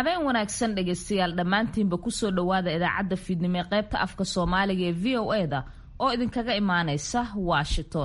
habeen wanaagsan dhegaystayaal dhammaantiinba kusoo dhowaada idaacadda fiidnimo ee qaybta afka soomaaliga ee v o e da oo idinkaga imaanaysa washington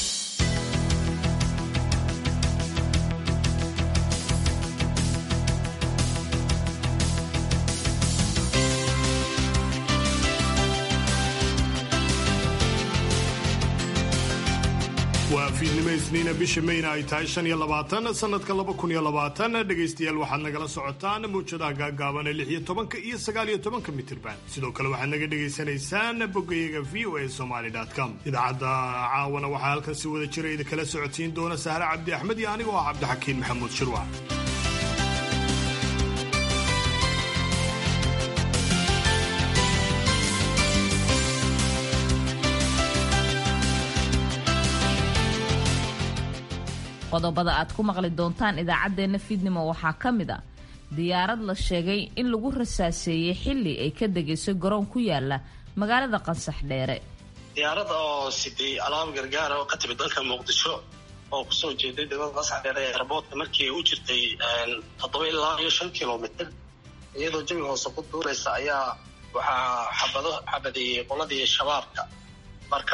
waa fiidnimo isniina bisha mayna ay tahay shan iyo labaatan sanadka laba kun iyo labaatan dhegaystayaal waxaad nagala socotaan muwjadaha gaagaaban ee lix iyo tobanka iyo sagaal iyo tobanka mitirban sidoo kale waxaad naga dhagaysanaysaan bogayaga v o a somaly com idaacadda caawana waxaa halkan si wada jira idinkala socodsiin doona sahre cabdi axmed iyo anigoo ah cabdixakiin maxamuud shirwac qodobada aad ku maqli doontaan idaacaddeenna fiidnimo waxaa ka mid a diyaarad la sheegay in lagu rasaaseeyey xilli ay ka degaysay garoon ku yaala magaalada qansax dheere diyaarad oo siday alaab gargaara oo ka timid dalka muqdisho oo kusoo jeeday degmada qansax dheere ee airboortka markii u jirtay toddoba ilaa iyo shan kilomitr iyadoo jawi hoose ku duuraysa ayaa waxaa xabado xabadeeyey qoladii shabaabka marka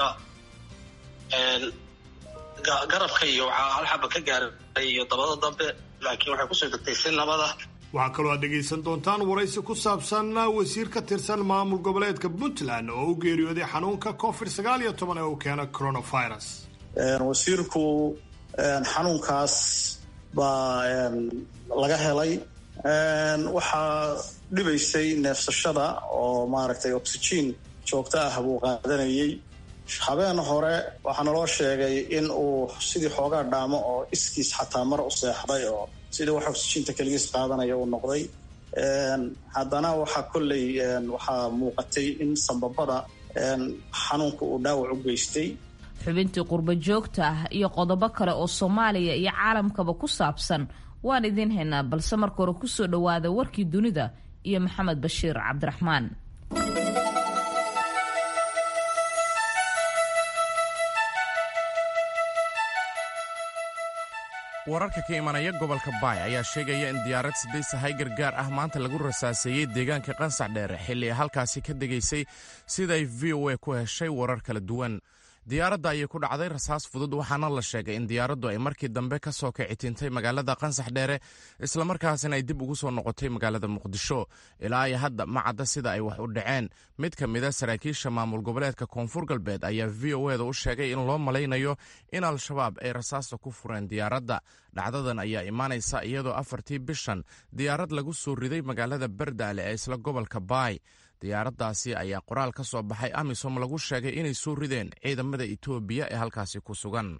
garabka iyo waxaa hal xaba ka gaaray iyo dabada dambe laakiin waxay kusoo degtay si nabada waxaa kaloo aad dhegaysan doontaan waraysi ku saabsan wasiir ka tirsan maamul goboleedka puntland oo u geeriyooday xanuunka covid sagaal iyo toban ee uu keena coronavirus wasiirku xanuunkaas baa laga helay waxaa dhibaysay neefsashada oo maaragtay oxygen joogto ah buu qaadanayay habeen hore waxaa naloo sheegay in uu sidii xoogaa dhaamo oo iskiis xataa mar u seexday oo sidii wax oxyginta keligiis qaadanaya uu noqday haddana waxaa kolley waxaa muuqatay in sambabada xanuunka uu dhaawac u geystay xubintii qurbo joogta ah iyo qodobo kale oo soomaaliya iyo caalamkaba ku saabsan waan idiin haynaa balse marka hore kusoo dhowaada warkii dunida iyo maxamed bashiir cabdiraxmaan wararka ka imanaya gobolka baay ayaa sheegaya in diyaarad siday sahay gargaar ah maanta lagu rasaaseeyey deegaanka qansax dheere xilli ay halkaasi ka degaysay siday v o a ku heshay warar kala duwan diyaaradda ayay ku dhacday rasaas fudud waxaana la sheegay in diyaaraddu ay markii dambe ka soo kicitintay magaalada qansax dheere islamarkaasina ay dib ugu soo noqotay magaalada muqdisho ilaa iyo hadda ma cadda sida ay wax u dhaceen mid ka mida saraakiisha maamul goboleedka koonfur galbeed ayaa v o eda u sheegay in loo malaynayo in al-shabaab ay rasaasta ku fureen diyaaradda dhacdadan ayaa imaanaysa iyadoo afartii bishan diyaarad lagu soo riday magaalada bardaale ee isla gobolka baay diyaaraddaasi ayaa qoraal ka soo baxay amisom lagu sheegay inay soo rideen ciidamada etoobiya ee halkaasi ku sugan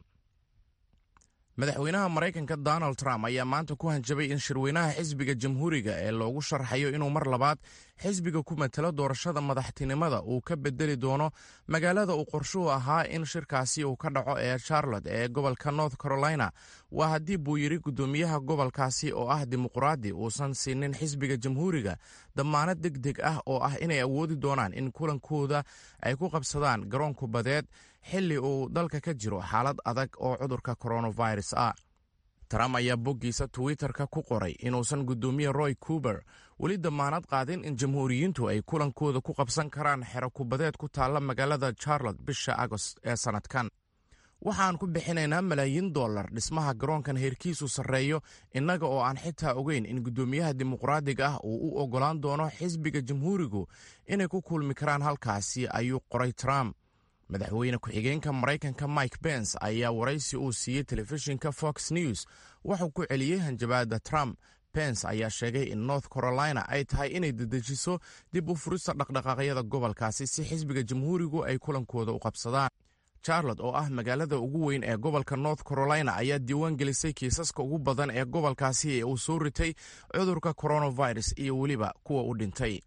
madaxweynaha maraykanka donald trump ayaa maanta ku hanjabay in shirweynaha xisbiga jamhuuriga ee loogu sharxayo inuu mar labaad xisbiga ku matalo doorashada madaxtinimada uu ka bedeli doono magaalada uu qorshuhu ahaa in shirkaasi uu ka dhaco ee charlotte ee gobolka north carolina waa haddii buu yidhi guddoomiyaha gobolkaasi oo ah dimuqraadi uusan siinin xisbiga jamhuuriga dammaanad deg deg ah oo ah inay awoodi doonaan in kulankooda ay ku qabsadaan garoon kubadeed xilli uu dalka ka jiro xaalad adag oo cudurka coronavirus ah trump ayaa boggiisa twitter-ka ku qoray inuusan guddoomiye roy cuber weli dammaanad qaadin in jamhuuriyiintu ay kulankooda ku qabsan karaan xero kubadeed ku taalla magaalada charlotte bisha agost ee sannadkan waxaan ku bixinaynaa malaayiin dollar dhismaha garoonkan heerkiisu sarreeyo innaga oo aan xitaa ogeyn in guddoomiyaha dimuqraadiga ah uu u oggolaan doono xisbiga jamhuurigu inay ku kulmi karaan halkaasi ayuu qoray trump madaxweyne ku-xigeenka maraykanka mike bens ayaa waraysi uu siiyey telefishinka fox news wuxuu ku celiyey hanjabaadda trump bens ayaa sheegay in north carolina ay tahay inay dedejiso dib u furista dhaqdhaqaaqyada gobolkaasi si xisbiga jamhuurigu ay kulankooda u qabsadaan charlotte oo ah magaalada ugu weyn ee gobolka north carolina ayaa diiwaan gelisay kiisaska ugu badan ee gobolkaasi ee uu soo ritay cudurka coronavirus iyo weliba kuwa u dhintay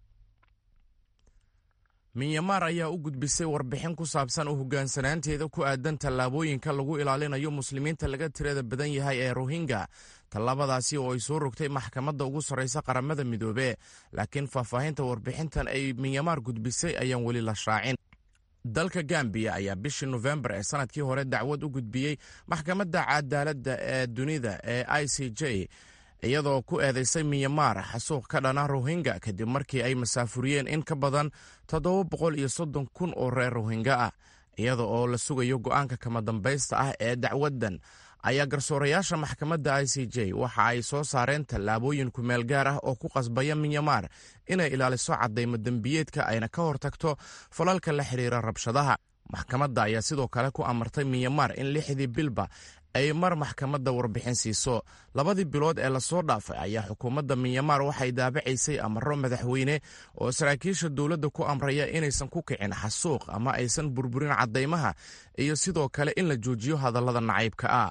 minyamar ayaa u gudbisay warbixin ku saabsan u hoggaansanaanteeda ku aadan tallaabooyinka lagu ilaalinayo muslimiinta laga tirada badan yahay ee rohingya tallaabadaasi oo ay soo rogtay maxkamadda ugu sarraysa qaramada midoobe laakiin faahfaahinta warbixintan ay minyamar gudbisay ayaan weli la shaacin dalka gambiya ayaa bishii nofembar ee sanadkii hore dacwad u gudbiyey maxkamadda cadaaladda ee dunida ee i c j iyadoo ku eedaysay miyamaar xasuuq ka dhana rohingya kadib markii ay masaafuriyeen in ka badan toddoba boqol iyo soddon kun oo reer rohingya ah iyada oo la sugayo go'aanka kama dambaysta ah ee dacwaddan ayaa garsoorayaasha maxkamadda i c j waxa ay soo saareen tallaabooyin kumeel gaar ah oo ku qasbaya minyamaar inay ilaaliso caddaymo dembiyeedka ayna ka hortagto falalka la xidhiira rabshadaha maxkamadda ayaa sidoo kale ku amartay minyamaar in lixdii bilba ay mar maxkamadda warbixin siiso labadii bilood ee lasoo dhaafay ayaa xukuumadda minyamaar waxay daabacaysay amaro madaxweyne oo saraakiisha dowladda ku amraya inaysan ku kicin xasuuq ama aysan burburin caddaymaha iyo sidoo kale in la joojiyo hadallada nacaybka ah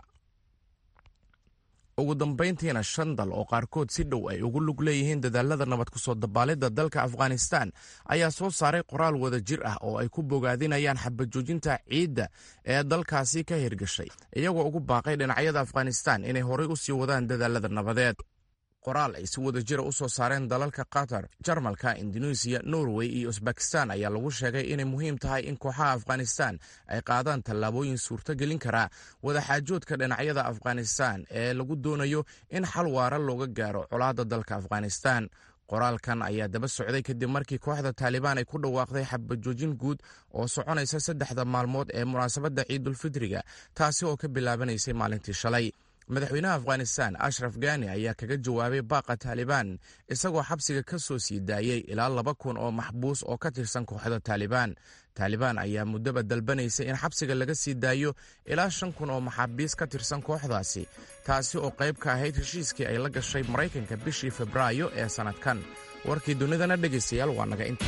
ugu dambayntiina shan dal oo qaarkood si dhow ay ugu lug leeyihiin dadaalada nabad kusoo dabaalidda dalka afghanistan ayaa soo saaray qoraal wada jir ah oo ay ku bogaadinayaan xabajoojinta ciidda ee dalkaasi ka hirgashay iyagoo ugu baaqay dhinacyada afghanistan inay horay u sii wadaan dadaalada nabadeed qoraal ay si wada jira u soo saareen dalalka qatar jarmalka indonesiya norway iyo usbakistan ayaa lagu sheegay inay muhiim tahay in kooxaha afghanistan ay qaadaan tallaabooyin suurto gelin karaa wadaxaajoodka dhinacyada afghanistan ee lagu doonayo in xal waara looga gaaro colaadda dalka afghanistan qoraalkan ayaa daba socday kadib markii kooxda taalibaan ay ku dhawaaqday xabajoojin guud oo soconaysa saddexda maalmood ee munaasabadda ciidulfidriga taasi oo ka bilaabanaysay maalintii shalay madaxweynaha afghanistan ashraf gani ayaa kaga jawaabay baaqa taalibaan isagoo xabsiga ka soo sii daayey ilaa laba kun oo maxbuus oo ka tirsan kooxda taalibaan taalibaan ayaa muddaba dalbanaysay in xabsiga laga sii daayo ilaa shan kun oo maxaabiis ka tirsan kooxdaasi taasi oo qayb ka ahayd heshiiskii ay la gashay maraykanka bishii febraayo ee sannadkan warkii dunidana dhegaystayaal waa naga inta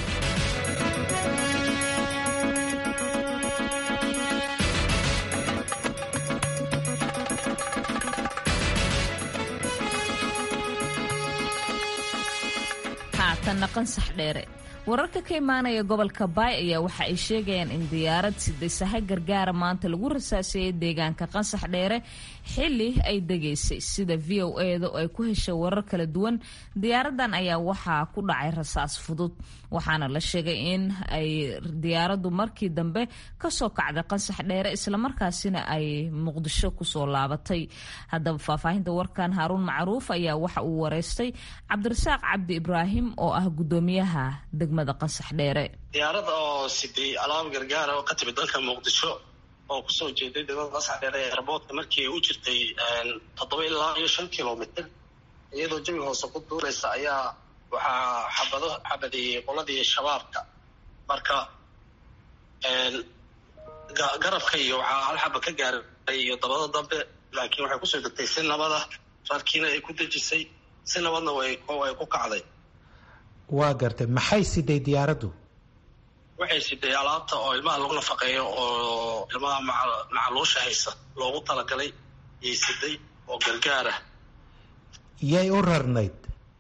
haatanna qansax dheere wararka ka imaanaya gobolka baay ayaa waxa ay sheegayaan in diyaarad sidasaha gargaara maanta lagu rasaaseeyey deegaanka qansax dheere xili ay degaysay sida v o eda oo ay ku heshay warar kala duwan diyaaradan ayaa waxaa ku dhacay rasaas fudud waxaana la sheegay in ay diyaaraddu markii dambe kasoo kacday qansax dheere islamarkaasina ay muqdisho kusoo laabatay haddaba faahfaahinta warkan haaruun macruuf ayaa waxa uu wareystay cabdirasaaq cabdi ibraahim oo ah gudoomiyaha degmada qansax dheere diyaarad oo siday alaab gargaara oo ka timid dalka muqdisho oo kusoo jeeday degmada qansax dheere ee airboortka markii u jirtay toddoba ilaa iyo shan kilomitr iyadoo jawi hoose ku duuraysa ayaa waxaa xabado xabadeeyey qoladii shabaabka marka garabka iyo waxaa hal xaba ka gaaray iyo dabada dambe laakiin waxay kusoo degtay si nabada rarkiina ay ku dejisay si nabadna way ku kacday waa gartay maxay siday diyaaraddu waxay siday alaabta oo ilmaha lagu nafaqeeyo oo ilmaha macaluusha haysa loogu talagalay yay siday oo gargaar ah yay u rarnayd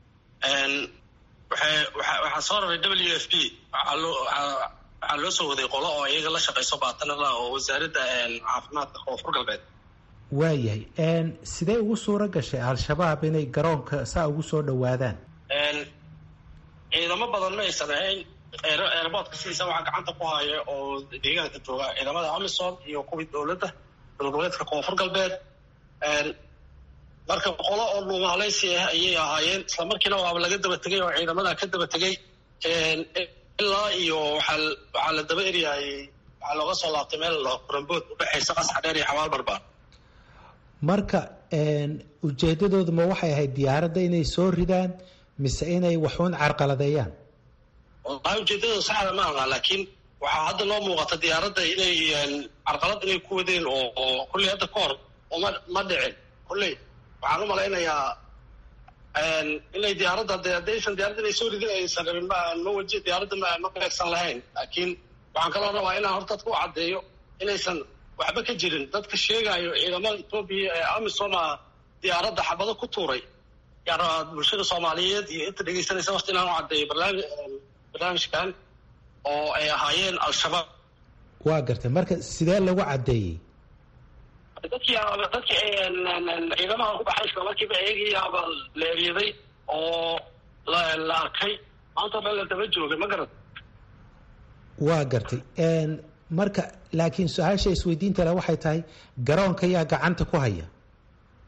waxaa soo raray w f b waxaa loo soo waday qolo oo iyaga la shaqayso baatanala oo wasaaradda caafimaadka koonfur galbeed waayahay sidee ugu suuro gashay al-shabaab inay garoonka saa ugu soo dhowaadaan ciidamo badan ma aysan ahayn eerboodka sidiisa waxaa gacanta ku haya oo deegaanka jooga ciidamada amisom iyo kuwii dowladda dowlgoboleedka koonfur galbeed marka qolo oo dhuumaaleysi ah ayay ahaayeen islamarkiina waaba laga daba tegay oo ciidamada ka daba tegay ilaa iyo waxaa waxaa la daba eryahay waxaa looga soo laabtay meel kurambood udhexaysa qasxa dheer iyo xabaal barbaan marka ujeedadoodu ma waxay ahayd diyaaradda inay soo ridaan mise inay waxuun carqaladeeyaan wallahi ujeedadooda saxda ma aha laakiin waxaa hadda noo muuqata diyaaradda inay carqalad inay ku wadeen oo oo kulley hadda ka hor uma ma dhicin kulley waxaan u malaynayaa inay diyaaradda de haddaysan diyaaradda inay soo ridin aysan rabin ma ma waji diyaaradda ma ma beegsan lahayn laakiin waxaan kaloo rabaa inaan horta dadka u caddeeyo inaysan waxba ka jirin dadka sheegayo ciidamada etoobiya ee amisoma diyaaradda xabado ku tuuray yaa rabaa bulshada soomaaliyeed iyo inta dhegeysanaysa waqti inaan u caddeeyo barnaami barnaamijkan oo ay ahaayeen al-shabaab waa gartay marka sidee lagu caddeeyey dadkii dadkii ciidamaha ku baxay isla markiiba eegiyaaba la eryaday oo la la arkay maanta meel la daba joogay ma garan waa gartay marka laakiin su-aasha isweydiinta le waxay tahay garoonka yaa gacanta ku haya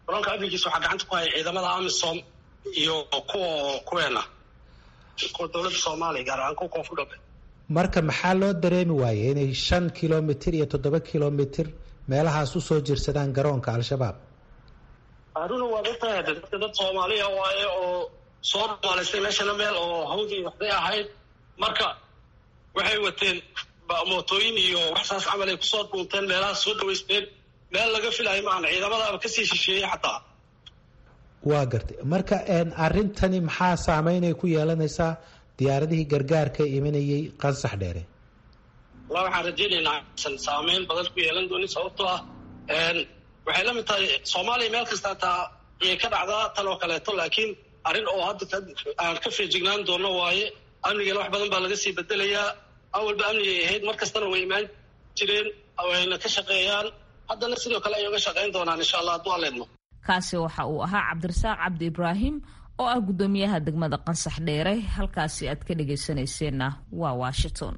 garoonka amnigiisa waxaa gacanta ku haya ciidamada amisom iyo kuwa kuweena kuwa dowladda soomaaliya gaar ahaan kuwa koonfur galbeed marka maxaa loo dareemi waayey inay shan kilomitir iyo toddoba kilomitir meelahaas usoo jirsadaan garoonka al-shabaab haruna waa dadtahay dadka dad soomaaliya waaye oo soo dhumaalaystay meeshana meel oo hawdii waxday ahayd marka waxay wateen mootooyin iyo waxsaas camal ay kusoo dhuunteen meelahaas soo dhawaysteen meel laga filayo maahan ciidamadaaba kasii shisheeyey xataa waa gartay marka arrintani maxaa saameynay ku yeelanaysaa diyaaradihii gargaarka imanayay qansax dheere walaa waxaan rajaynaynaa aysan saameyn badan ku yeelan doonin sababtoo ah waxay la mid tahay soomaaliya meel kasta taa ayay ka dhacdaa tan oo kaleeto laakiin arrin oo hadda aan ka feejignaan doono waaye amnigana wax badan baa laga sii bedelayaa awalba amnigay ahayd mar kastana way imaan jireen wayna ka shaqeeyaan haddana sidoo kale ay uga shaqayn doonaan insha allah hadduu aleedno kaasi waxa uu ahaa cabdirasaaq cabdi ibraahim oo ah guddoomiyaha degmada qansax dheere halkaasi aad ka dhagaysanayseena waa washington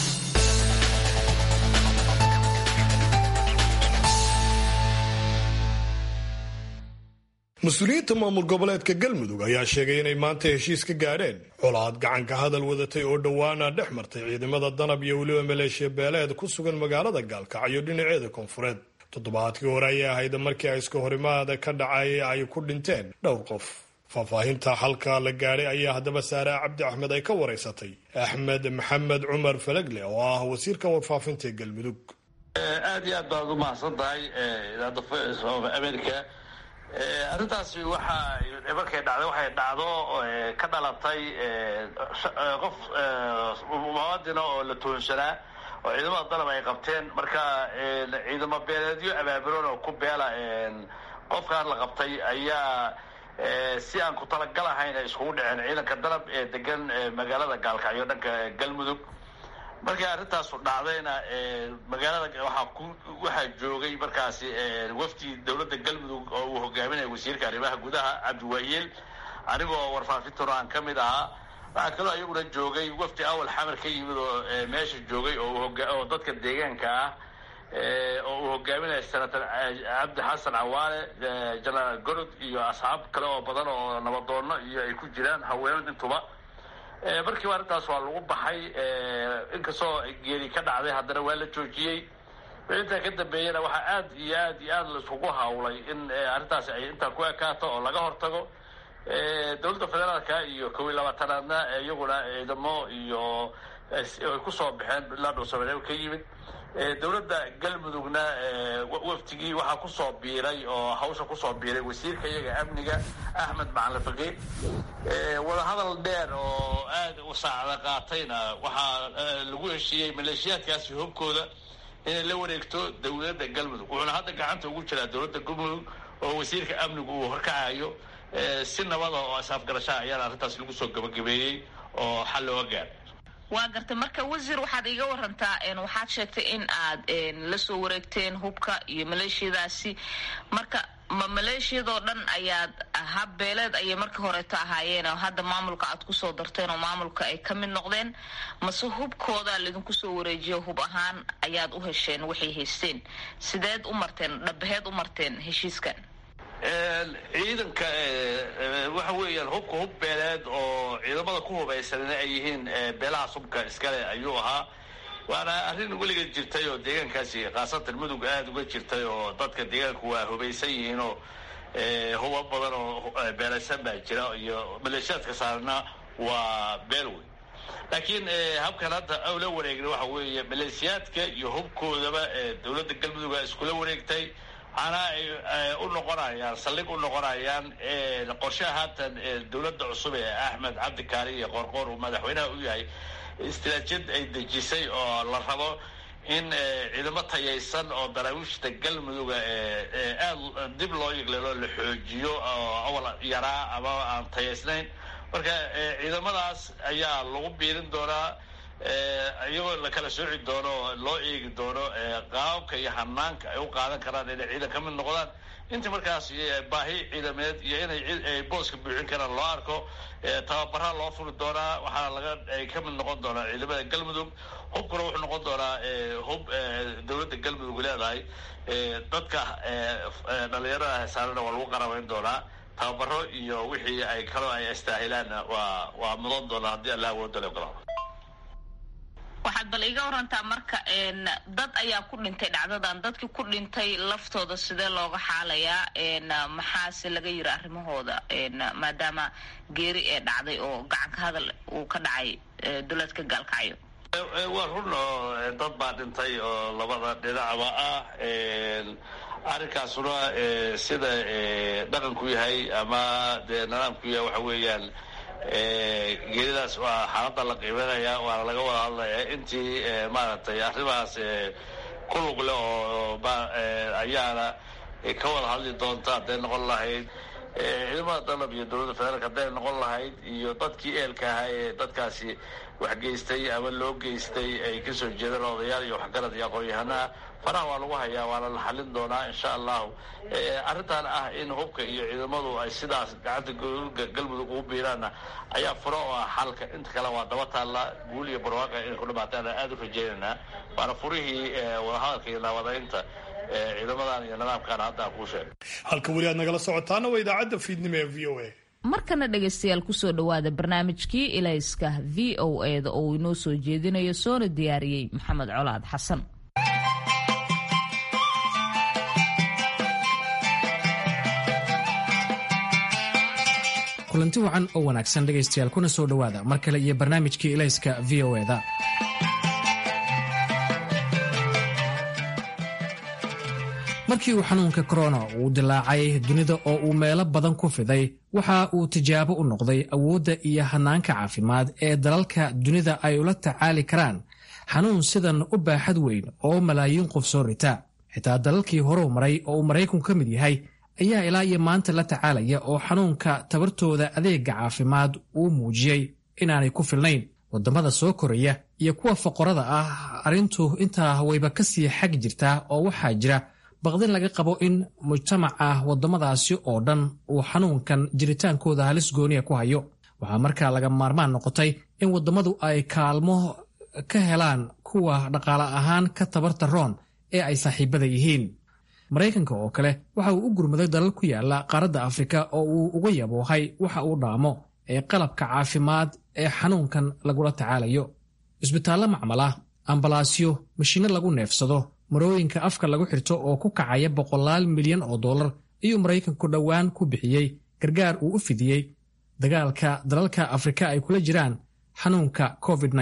mas-uuliyiinta maamul goboleedka galmudug ayaa sheegay inay maanta heshiis ka gaadheen colaad gacanka hadal wadatay oo dhowaana dhex martay ciidamada danab iyo weliba maleeshiya beeleed ku sugan magaalada gaalkacyo dhinaceeda koonfureed toddobaadkii hore ayay ahayd markii ay iska horimaada ka dhacay ay ku dhinteen dhowr qof faahfaahinta xalka la gaadhay ayaa haddaba saare cabdi axmed ay ka waraysatay axmed maxamed cumar falagle oo ah wasiirka warfaafinta ee galmudug aad iyo aad baad u mahadsan tahay idaacadda america arrintaasi waxa markay dhacday waxay dhacdo ka dhalatay qof muwaadina oo la tuhunsanaa oo ciidamada dalab ay qabteen marka ciidamo beeleedyo abaabuloon oo ku beela qofkaan la qabtay ayaa si aan ku talagal ahayn ay iskugu dhaceen ciidanka dalab ee degan magaalada gaalkacyo dhanka galmudug markii arrintaasu dhacdayna magaalada waxaa ku waxaa joogay markaasi wafdi dowladda galmudug oo uu hogaaminaya wasiirka arrimaha gudaha cabdiwaayeel anigoo warfaafintuna aan ka mid ahaa waxaa kaloo iyaguna joogay wafdi awal xamar ka yimid oo meesha joogay oo dadka deegaanka ah oo uu hogaaminaya senator cabdi xasan cawaale genaraal gorod iyo asxaab kale oo badan oo nabadoono iyo ay ku jiraan haweenad intuba markiiba arrintaas waa lagu baxay inkastoo geeri ka dhacday haddana waa la joojiyey intaa ka dambeeyana waxaa aad iyo aad iyo aad laisugu hawlay in arrintaasi ay intaa ku ekaato oo laga hortago dowladda federaalka iyo kow iyo labaatanaadna iyaguna ciidamo iyo ay kusoo baxeen ilaa dhuusamareeb ka yimid dowladda galmudugna waftigii waxaa kusoo biiray oo hawsha kusoo biiray wasiirka iyaga amniga axmed macalin faqiid wadahadal dheer oo aad u saacda qaatayna waxaa lagu heshiiyey maleeshiyaadkaasi hubkooda inay la wareegto dowladda galmudug wuxuuna hadda gacanta ugu jiraa dowladda galmudug oo wasiirka amnigu uu horkacayo si nabada oo isaafgarashaa ayaana arrintaas lagu soo gabagabeeyey oo xal looga gaar waa gartay marka wasiir waxaad iga warantaa waxaad sheegtay in aad la soo wareegteen hubka iyo maleeshiyadaasi marka ma maleeshiyadoo dhan ayaad habbeeleed ayay markii horeeto ahaayeen oo hadda maamulka aad kusoo darteen oo maamulka ay ka mid noqdeen mase hubkooda laydinku soo wareejiyo hub ahaan ayaad u hesheen waxay haysteen sideed u marteen dhabaheed u marteen heshiiskan ciidanka waxa weeyaan hubka hub beeleed oo ciidamada ku hubaysanina ay yihiin beelahaas hubka iskale ayuu ahaa waana arrin weligeed jirtay oo deegaankaasi khaasatan mudug aada uga jirtay oo dadka deegaanku waa hubaysan yihiin oo huba badan oo beelaysan baa jira iyo maleeshiyaadka saarna waa beel wey laakiin habkan hadda la wareegna waxa weeye maleeshiyaadka iyo hubkoodaba dowladda galmudug a iskula wareegtay waxaana ay u noqonayaan saldhig u noqonayaan qorshaha haatan dowladda cusub ee axmed cabdi kaari iyo qoorqoor uu madaxweynaha u yahay istiraatijiyad ay dejisay oo la rabo in ciidamo tayaysan oo daraawiishta galmuduga aada dib loo yigleelo la xoojiyo oo awal yaraa ama aan tayaysnayn marka ciidamadaas ayaa lagu biirin doonaa iyagoo la kala sooci doono oo loo eegi doono qaababka iyo hanaanka ay u qaadan karaan inay ciidan ka mid noqdaan inta markaas baahi ciidameed iyo inay booska buuxin karaan loo arko tababaraa loo furi doonaa waxaa laga ay ka mid noqon doonaa ciidamada galmudug hubkuna wuxuu noqon doonaa hub dowladda galmudug leedahay dadka dhalinyarada hesaarana waa lagu qarabayn doonaa tababaro iyo wixii ay kaloo ay astaahilaanna waa waa mudan doonaa haddii alla awooda le ogolaa waxaad bal iga warantaa marka dad ayaa ku dhintay dhacdadan dadkii ku dhintay laftooda sidee looga xaalayaa maxaase laga yiri arrimahooda maadaama geeri ee dhacday oo gacanka hadal uu ka dhacay duleedka gaalkacyo waa run oo dad baa dhintay oo labada dhinacba ah arrinkaasuna sida dhaqanku yahay ama dee nidaamku yahay waxa weeyaan geeridaas waa xaaladda la qiimeynaya waana laga wada hadlaya intii maaragtay arrimahaas ku lug leh oo ayaana ka wada hadli doonta hadday noqon lahayd ciidamada dalab iyo dowladda federaalk hadday noqon lahayd iyo dadkii eelka ahaa ee dadkaasi wax geystay ama loo geystay ay kasoo jeedaan odayaal iyo waxgarad iyo aqoon-yahanaha faraha waa lagu hayaa waana la xalin doonaa insha allahu arrintan ah in hubka iyo ciidamadu ay sidaas gacanta galmudug ugu biiraanna ayaa furo oo ah xalka inta kale waa daba taalla guul iyo barwaaqa inay ku dhamaataana aada u rajeynaynaa waana furihii wadahadalka iyo naabadaynta ciidamadan iyo nidaamkan hadda aan kuu sheegay halka weli aad nagala socotaana waa idaacadda fiidnimo ee v o a markana dhegaystayaal kusoo dhowaada barnaamijkii ilayska v o e da oo uu inoo soo jeedinayo soona diyaariyey maxamed colaad xasan kulanti wacan oo wanaagsan dhegaystayaal kuna soo dhowaada mar kale iyo barnaamijkii ilayska v o eda markii uu xanuunka korona uu dilaacay dunida oo uu meelo badan ku fiday waxa uu tijaabo u noqday awoodda iyo hanaanka caafimaad ee dalalka dunida ay ula tacaali karaan xanuun sidan u baaxad weyn oo malaayiin qof soo rita xitaa dalalkii horeu maray oo uu maraykanku ka mid yahay ayaa ilaa iyo maanta la tacaalaya oo xanuunka tabartooda adeega caafimaad uu muujiyey inaanay ku filnayn waddamada soo koraya iyo kuwa foqorada ah arrintu intaa wayba ka sii xag jirtaa oo waxaa jira baqdin laga qabo in mujtamaca waddamadaasi oo dhan uu xanuunkan jiritaankooda halis gooniya ku hayo waxaa markaa laga maarmaan noqotay in waddamadu ay kaalmo ka helaan kuwa dhaqaale ahaan ka tabarta roon ee ay saaxiibada yihiin maraykanka oo kale waxa uu u gurmaday dalal ku yaala qaaradda afrika oo uu uga yaboohay waxa uu dhaamo ee qalabka caafimaad ee xanuunkan lagula tacaalayo cisbitaallo macmala ambalaasyo mashiinno lagu neefsado marooyinka afka lagu xirto oo ku kacaya boqolaal milyan oo dollar ayuu maraykanku dhowaan ku bixiyey gargaar uu u fidiyey dagaalka dalalka afrika ay kula jiraan xanuunka covid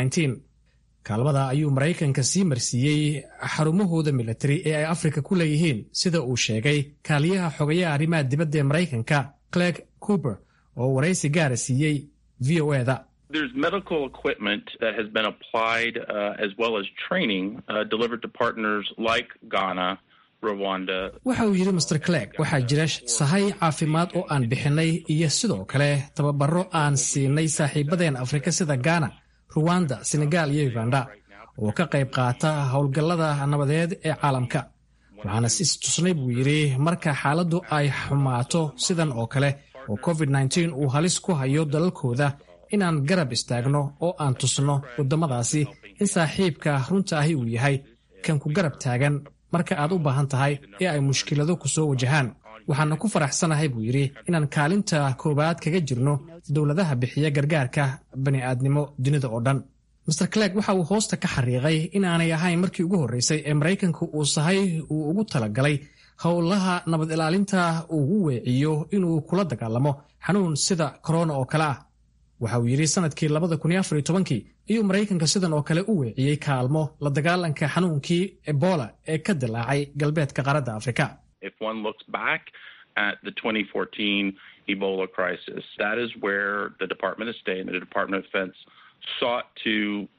kaalmada ayuu maraykanka sii marsiiyey xarumahooda militari ee ay afrika ku leeyihiin sida uu sheegay kaaliyaha xogayaha arrimaha dibadda ee maraykanka clegg cooper oo waraysi gaara siiyey v o eda There's medical equipment that has been applied uh, as well as training uh, delivered to partners like Ghana, Rwanda. waxa uu yidhi master clegg waxaa jira sahay caafimaad oo aan bixinay iyo sidoo kale tababaro aan siinay saaxiibadeen afrika sida ghana ruwanda senegal iyo uganda oo ka qayb qaata howlgallada nabadeed ee caalamka waxaana si istusnay buu yidhi marka xaaladdu ay xumaato sidan oo kale oo covid uu halis ku hayo dalalkooda inaan garab istaagno oo aan tusno waddamadaasi in saaxiibka runta ahi uu yahay kan ku garab taagan marka aad u baahan tahay ee ay mushkilado ku soo wajahaan waxaana ku faraxsanahay buu yidhi inaan kaalinta koowaad kaga jirno dowladaha bixiya gargaarka bani'aadnimo dunida oo dhan master clegg waxa uu hoosta ka xariiqay inaanay ahayn markii ugu horreysay ee maraykanku uu sahay uu ugu talagalay howlaha nabad ilaalinta uu u weeciyo inuu kula dagaalamo xanuun sida korona oo kale ah waxa uu yidhi sanadkii labada kun iyo afar iyo tobankii ayuu maraykanka sidan oo kale u weeciyey kaalmo la dagaalanka xanuunkii ebola ee ka dilaacay galbeedka qaaradda afrika If one looks back at the 2014 Ebola crisis, that is where the Department of State and the Department of Defense sought to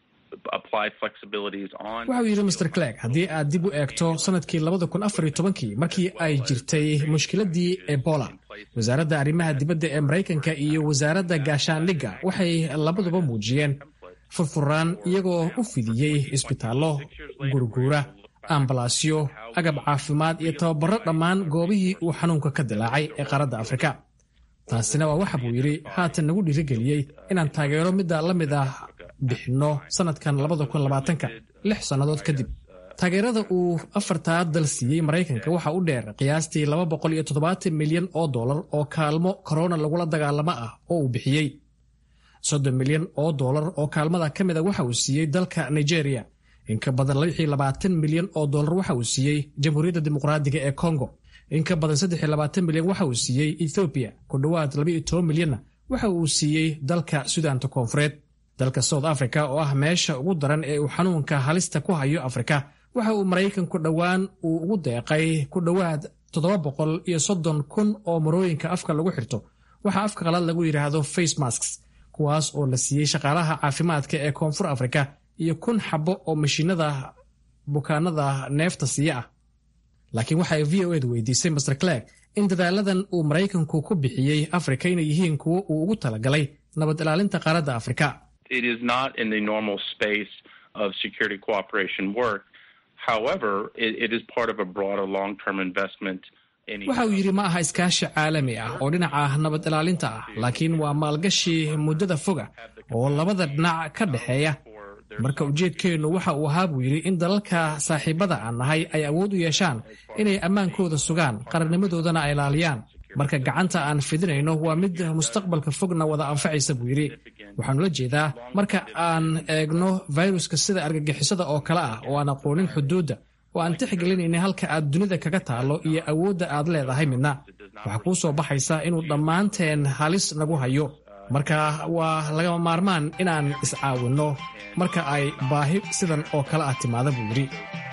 apply flexibilities on. waxa uu yidhi master clegg haddii aad dib u eegto sanadkii labada kun afar iyo tobankii markii ay jirtay mushkiladii ebola wasaaradda arrimaha dibadda ee maraykanka iyo wasaaradda gaashaandhigga waxay labaduba muujiyeen furfuraan iyagoo u fidiyey isbitaallo gurguura ambalaasyo agab caafimaad iyo tababaro dhammaan goobihii uu xanuunka ka dilaacay ee qaaradda afrika taasina waa waxa buu yidhi haatan nagu dhiirigeliyey inaan taageero midda la mid ah bixinno sannadkan labadakunlabaatanka lix sannadood kadib taageerada uu afartaa dal siiyey maraykanka waxa u dheer qiyaastii laba boqol iyo toddobaatan milyan oo dollar oo kaalmo korona lagula dagaalamo ah oo uu bixiyey soddon milyan oo dollar oo kaalmada ka mid a waxa uu siiyey dalka nigeria in ka badan lixii labaatan milyan oo dollar waxa uu siiyey jamhuuriyadda dimuqraadiga ee congo in ka badan saddex iyo labaatan milyan waxa uu siiyey ethoobiya ku dhowaad laba iyo toban milyanna waxa uu siiyey dalka sudaanta koonfureed dalka south africa oo ah meesha ugu daran ee uu xanuunka halista ku hayo afrika waxa uu maraykanku dhowaan uu ugu deeqay ku dhowaad toddoba boqol iyo soddon kun oo marooyinka afka lagu xirto waxaa afka qalaad lagu yidhaahdo face masks kuwaas oo la siiyey shaqaalaha caafimaadka ee koonfur afrika iyo kun xabo oo mashiinada bukaanada neefta siiya ah laakiin waxay v o edu weydiisay master clerk in dadaaladan uu maraykanku ku bixiyey afrika inay yihiin kuwo uu ugu talagalay nabad ilaalinta qaaradda afrika waxa uu yidhi ma aha iskaashi caalami ah oo dhinaca nabad ilaalinta ah laakiin waa maalgashi muddada foga oo labada dhinac ka dhexeeya marka ujeedkeennu waxa uu ahaa buu yidhi in dalalka saaxiibada aan nahay ay awood u yeeshaan inay ammaankooda sugaan qarannimadoodana ay ilaaliyaan marka gacanta aan fidinayno waa mid mustaqbalka fogna wada anfacaysa buu yidhi waxaanu la jeedaa marka aan eegno fayruska sida argagixisada oo kale ah oo aan aqoonin xuduudda oo aan tixgelinayna halka aad dunida kaga taallo iyo awoodda aad leedahay midna waxaa kuu soo baxaysa inuu dhammaanteen halis nagu hayo marka waa lagama maarmaan inaan iscaawinno marka ay baahi sidan oo kale ah timaada buu yidhi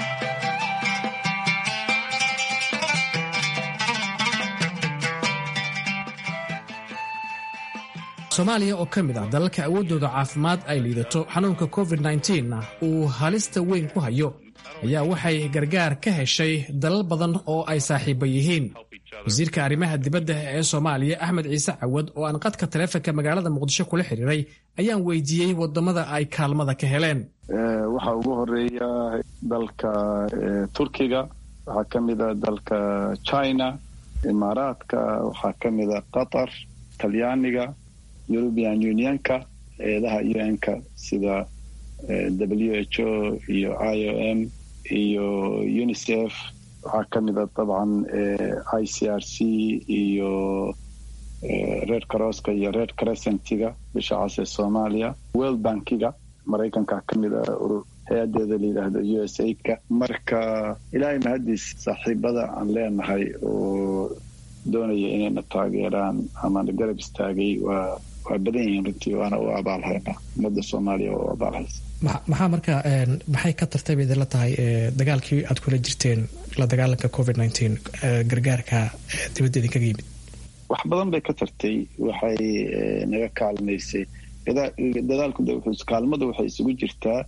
soomaaliya oo ka mid ah dalalka awooddooda caafimaad ay liidato xanuunka covid na uu halista weyn ku hayo ayaa waxay gargaar ka heshay dalal badan oo ay saaxiiba yihiin wasiirka arrimaha dibadda ee soomaaliya axmed ciise cawad oo aan qadka taleefonka magaalada muqdisho kula xiriiray ayaan weydiiyey wadamada ay kaalmada ka heleen waxaa ugu horeeya dalka turkiga waxaa ka mida dalka china imaaraadka waxaa ka mida qatar talyaaniga european unionka eedaha un-ka sida w h o iyo i o m iyo unicef waxaa ka mida dabcan i c r c iyo red crosska iyo red crescentiga bisha cas ee soomaaliya world bankiga maraykanka ka mida hay-adeeda la yidhaahdo u s aidka marka ilaahay mahaddiis saaxiibada aan leenahay oo doonaya inayna taageeraan amana garab istaagay waa waa badan yihiin runtii waana u abaalhaynaa ummadda soomaaliya waa u abaalhaysa maxaa marka maxay ka tartay bay idinla tahay dagaalkii aad kula jirteen la dagaalanka covid nteen gargaarka dibadda idinkaga yimid wax badan bay ka tartay waxay naga kaalmaysay dadaalku kaalmadu waxay isugu jirtaa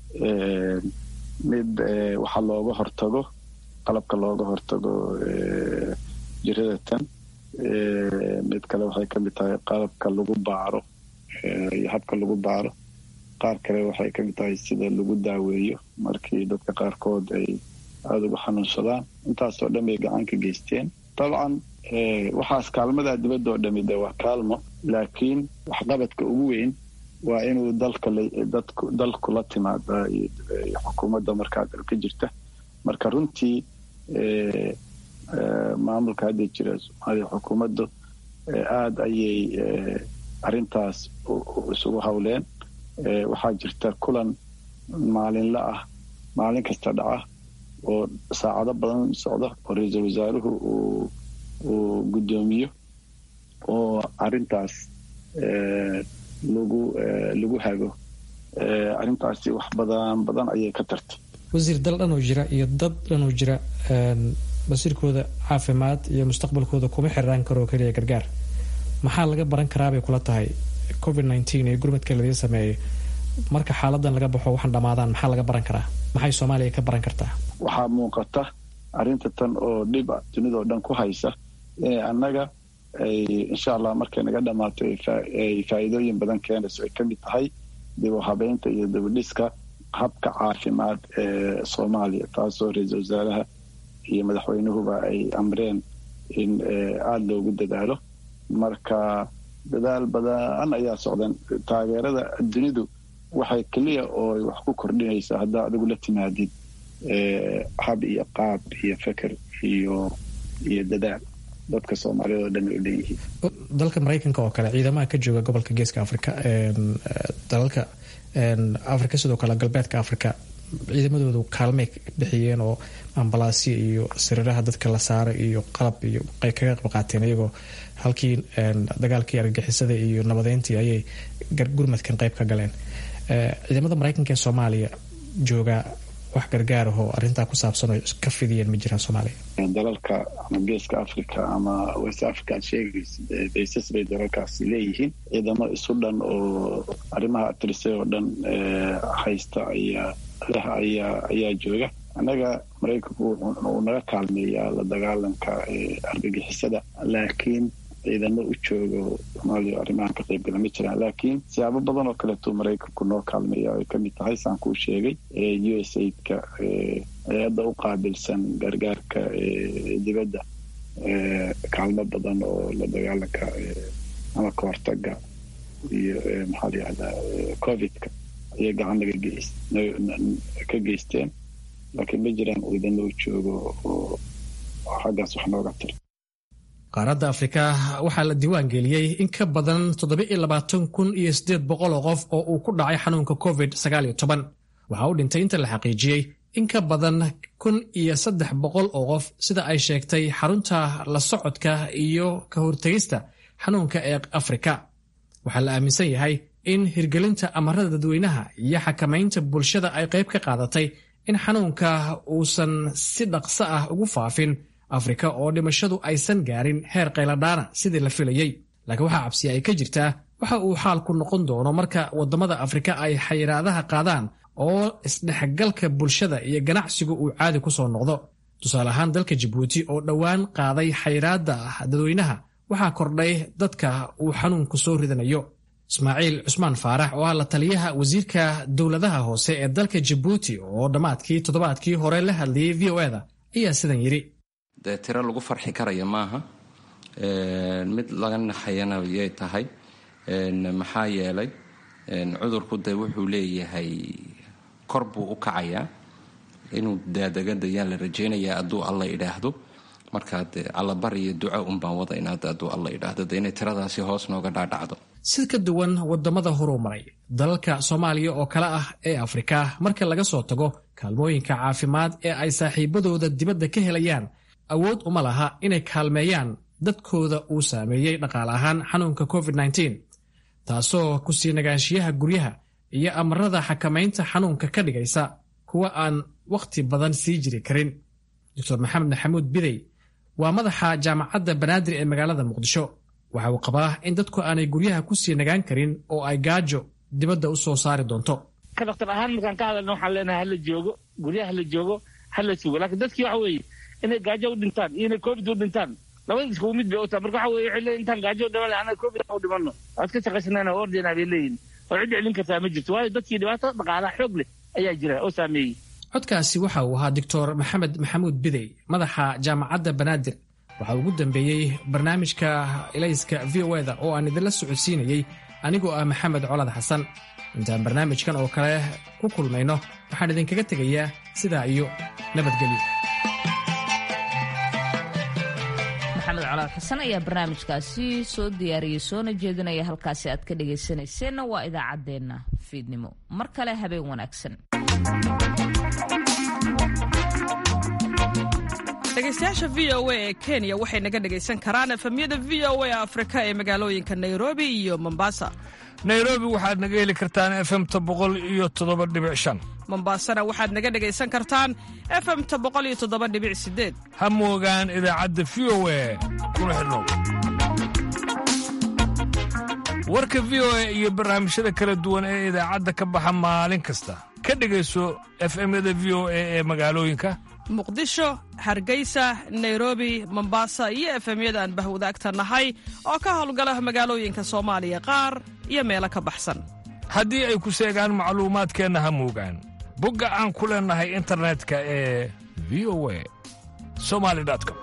mid waxa looga hortago qalabka looga hortago jirada tan mid kale waxay ka mid tahay qalabka lagu baaro iyo habka lagu baaro qaar kale waxay ka mid tahay sida lagu daaweeyo markii dadka qaarkood ay aada uga xanuunsadaan intaasoo dhan bay gacan ka geysteen dabcan waxaas kaalmadaa dibadda oo dhami de waa kaalmo laakiin waxqabadka ugu weyn waa inuu dalka dalku la timaada xukuumadda markaa dalka jirta marka runtii maamulka hadda jira soomaaliya xukuumaddu aada ayay arrintaas isugu hawleen waxaa jirta kulan maalinla ah maalin kasta dhaca oo saacado badan socda oo ra-iisul wasaaruhu uu guddoomiyo oo arrintaas lagu lagu hago arrintaasi wax badan badan ayay ka tartay wasiir dal dhanoo jira iyo dad dhanoo jira basiirkooda caafimaad iyo mustaqbalkooda kuma xiraan karoo keliya gargaar maxaa laga baran karaabay kula tahay covid nteen iyo gurmadka ladiin sameeyay marka xaaladan laga baxo waxaan dhamaadaan maxaa laga baran karaa maxay soomaaliya ka baran kartaa waxaa muuqata arrinta tan oo dhib a dunidao dhan ku haysa inay annaga ay insha allah markay naga dhammaato ay faa'iidooyin badan keenayso ay ka mid tahay dib u habeynta iyo dibudhiska habka caafimaad ee soomaaliya taasoo ra-iisul wasaaraha iyo madaxweynuhuba ay amreen in aada loogu dadaalo marka dadaal badan ayaa socdan taageerada dunidu waxay keliya oo wax ku kordhinaysaa haddaa adigu la timaadid hab iyo qaab iyo feker iyo iyo dadaal dadka soomaaliyad oo dhan ay leeyihiin dalka maraykanka oo kale ciidamaha ka jooga gobolka geeska africa dalalka africa sidoo kale galbeedka africa ciidamadoodu kaalmay bixiyeen oo ambalaasya iyo sariiraha dadka la saaray iyo qalab iyo ay kaga qayb qaateen iyagoo halkii dagaalkii argagixisada iyo nabadeyntii ayay gurmadkan qayb ka galeen ciidamada maraykanka ee soomaaliya jooga wax gargaar ahoo arrintaa ku saabsan oo ka fidiyeen ma jiraan soomaaliya dalalka ama geeska africa ama west africa aad sheegaysid baysas bay dalalkaasi leeyihiin ciidamo isu dhan oo arrimaha atrisay oo dhan haysta ayaa leh ayaa ayaa jooga annaga maraykanku uu naga kaalmeeyaa la dagaalanka argagixisada laakiin ciidamo u joogo soomaaliya arrimahan ka qaybgala ma jiraan laakiin siyaabo badan oo kaleetuu maraykanku noo kaalmeeya ay ka mid tahay saan kuu sheegay u s aidka hay-adda u qaabilsan gargaarka dibadda kaalmo badan oo la dagaalanka ama ka hortaga iyo maxaa la yihahdaa covidka ayay gacan naga geys ka geysteen laakiin ma jiraan ciidamo u joogo oo xaggaas wax nooga tira qaaradda afrika waxaa la diiwaan geliyey in ka badan kun iyo oo qof oo uu ku dhacay xanuunka covid waxaa u dhintay inta la xaqiijiyey in ka badan kun iyo saddex boqol oo qof sida ay sheegtay xarunta la socodka iyo ka hortegista xanuunka ee afrika waxaa la aaminsan yahay in hirgelinta amarada dadweynaha iyo xakamaynta bulshada ay qayb ka qaadatay in xanuunka uusan si dhaqso ah ugu faafin afrika oo dhimashadu aysan gaarin heer qayladhaana sidii la filayey laakiin waxaa cabsiya ay ka jirtaa waxa uu xaalku noqon doono marka waddamada afrika ay xayiraadaha qaadaan oo isdhexgalka bulshada iyo ganacsigu uu caadi ku soo noqdo tusaale ahaan dalka jabuuti oo dhowaan qaaday xayiraadda dadweynaha waxaa kordhay dadka uu xanuunku soo ridanayo ismaaciil cusmaan faarax oo ah la taliyaha wasiirka dowladaha hoose ee dalka jabuuti oo dhammaadkii toddobaadkii hore la hadlayey v o eda ayaa sidan yidhi dee tiro lagu farxi karaya maaha mid laga naxayana yay tahay maxaa yeelay cudurku dee wuxuu leeyahay kor buu u kacayaa inuu daadagadayaan la rajaynayaa hadduu alla idhaahdo markaa dee allabar iyo duco unbaan wada inaad hadduu alla idhaahdo dee inay tiradaasi hoos nooga dhaadhacdo si ka duwan waddamada horuu maray dalalka soomaaliya oo kale ah ee afrika marka laga soo tago kaalmooyinka caafimaad ee ay saaxiibadooda dibadda ka helayaan awood uma laha inay kaalmeeyaan dadkooda uu saameeyey dhaqaale ahaan xanuunka covid taasoo ku sii nagaanshiyaha guryaha iyo amarada xakamaynta xanuunka ka dhigaysa kuwa aan wakhti badan sii jiri karin doctor maxamed maxamuud bidey waa madaxa jaamacadda banaadir ee magaalada muqdisho waxa uu qabaa in dadku aanay guryaha ku sii nagaan karin oo ay gaajo dibadda u soo saari doonto ka dhaktar ahaan markaan ka hadalna waxaan leenahay hala joogo guryaha hala joogo hala sugo laakiin dadkii waxa weeye inay gaajo u dhintaan iyo inay covid u dhintaan labada iskugu mid bay u tahay marka waxa weye waxay leeyihin intaan gaajo u dhiman lahay annaga covid u dhimanno waad ka shaqaysanayna oo ordayna bay leeyihin oo cid celin kartaa ma jirto waayo dadkii dhibaato dhaqaalaha xoog leh ayaa jira oo saameeyey codkaasi waxa uu ahaa doctor maxamed maxamuud bidey madaxa jaamacadda banaadir waxaa ugu dambeeyey barnaamijka ilayska v o eda oo aan idinla socodsiinayey anigoo ah maxamed colad xasan intaan barnaamijkan oo kale ku kulmayno waxaan idinkaga tegayaa sidaa iyo nabadgelyo maxamed colaad xasan ayaa barnaamijkaasi soo diyaariyey soona jeedinaya halkaasi aad ka dhagaysanayseena waa idaacaddeenna fiidnimo mar kale habeen wanaagsan dhegaystayaasha v o a ee kenya waxay naga dhegaysan karaan efemyada v o a afrika ee magaalooyinka nairobi iyo mombasa nairobi waxaad naga heli kartaan efemta boqol iyo toddoba dhibic shan mombasana waxaad naga dhegaysan kartaan efemta boqol iyo toddoba dhibic sideed ha moogaan idaacadda v o a kuna xidhnow warka v o a iyo barnaamijyada kala duwan ee idaacadda ka baxa maalin kasta ka dhegayso efemyada v o a ee magaalooyinka muqdisho hargeysa nairobi mombasa iyo efemyada aan bahwadaagta nahay oo ka howlgala magaalooyinka soomaaliya qaar iyo meelo ka baxsan haddii ay ku seegaan macluumaadkeenna ha muugaan bogga aan ku leennahay internetka ee v o a somali com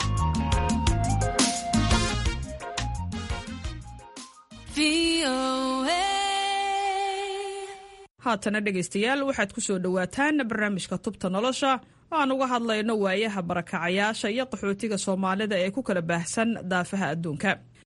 haatana dhegaystayaal waxaad ku soo dhowaataan barnaamijka tubta nolosha oo aan uga hadlayno waayaha barakacayaasha iyo qaxootiga soomaalida ee ku kala baahsan daafaha adduunka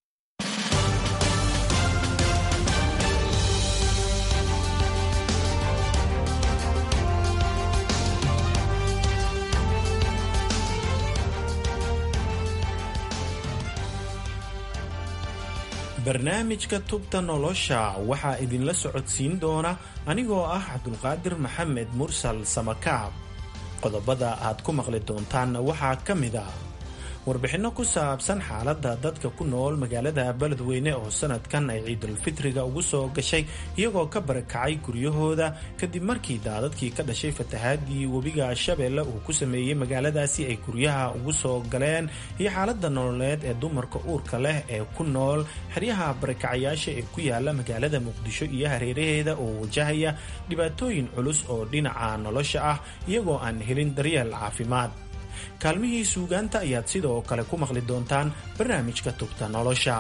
barnaamijka tubta nolosha waxaa idinla socodsiin doona anigoo ah cabdulqaadir maxamed mursal samakaab qodobada aad ku maqli doontaanna waxaa ka mid a warbixinno ku saabsan xaaladda dadka ku nool magaalada beledweyne oo sanadkan ay ciidulfitriga ugu soo gashay iyagoo ka barakacay guryahooda kadib markii daadadkii ka dhashay fatahaadii webiga shabeelle uu ku sameeyey magaaladaasi ay guryaha ugu soo galeen iyo xaaladda nololeed ee dumarka uurka leh ee ku nool xeryaha barakacayaasha ee ku yaala magaalada muqdisho iyo hareeraheeda oo wajahaya dhibaatooyin culus oo dhinaca nolosha ah iyagoo aan helin daryeel caafimaad kaalmihii suugaanta ayaad sidoo kale ku maqli doontaan barnaamijka tubta nolosha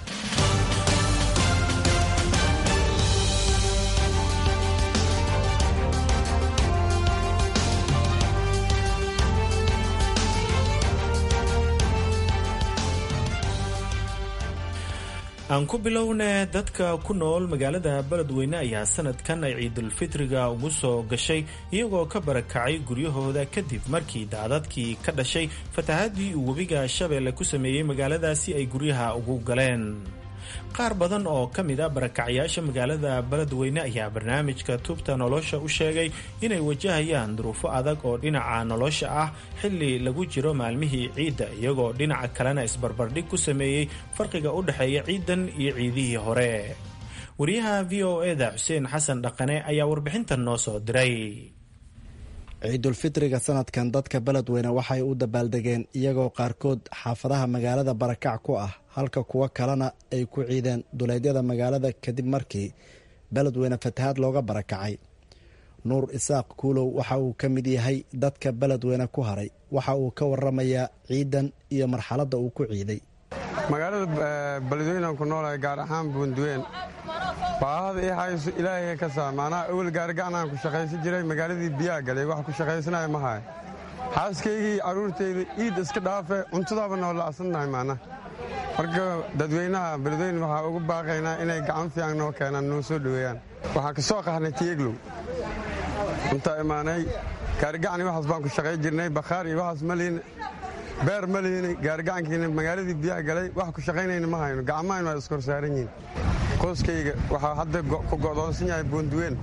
aan ku bilowne dadka ku nool magaalada beledweyne ayaa sanadkan ay ciidulfitriga ugu soo gashay iyagoo ka barakacay guryahooda kadib markii daadadkii ka dhashay fatahaadii uu webiga shabeelle ku sameeyey magaaladaasi ay guryaha ugu galeen qaar badan oo ka mid a barakacyaasha magaalada beledweyne ayaa barnaamijka tubta nolosha u sheegay inay wajahayaan duruufo adag oo dhinaca nolosha ah xilli lagu jiro maalmihii ciidda iyagoo dhinaca kalena isbarbardhig ku sameeyey farqiga u dhexeeya ciidan iyo ciidihii hore wariyaha v o eda xuseen xasan dhaqane ayaa warbixintan noo soo diray ciidulfitriga sanadkan dadka beledweyne waxay u dabaaldegeen iyagoo qaarkood xaafadaha magaalada barakac ku ah halka kuwo kalena ay ku ciideen duleedyada magaalada kadib markii beledweyne fatahaad looga barakacay nuur isaaq kuulow waxa uu ka mid yahay dadka beledweyne ku haray waxa uu ka waramayaa ciidan iyo marxaladda uu ku ciiday magaalada beledweynean ku noolahay gaar ahaan buunduween baahada ii hayso ilaahay ka saa maanaha awel gaarigacnaan ku shaqaysan jiray magaaladii biyaa galay wax ku shaqaysanaya ma haya xaaskaygii carruurtayda iid iska dhaafe cuntadaaba noo la'sannahay maanaha marka dadweynaha beledweyne waxaa ugu baaqaynaa inay gacan fiican noo keenaan noo soo dhoweeyaan waxaan ka soo qahnay tieglow cuntaa imaanay gaarigacni waxaas baan ku shaqayn jirnay bakhaar iyo waxaas ma lihin beer ma lihin gaarigacankiina magaaladii biyaha galay wax ku shaqaynayna ma hayno gacmahaynu waa iskor saaran yihiin qoyskayga waxaa hadda ku go'doonsan yahay buunduween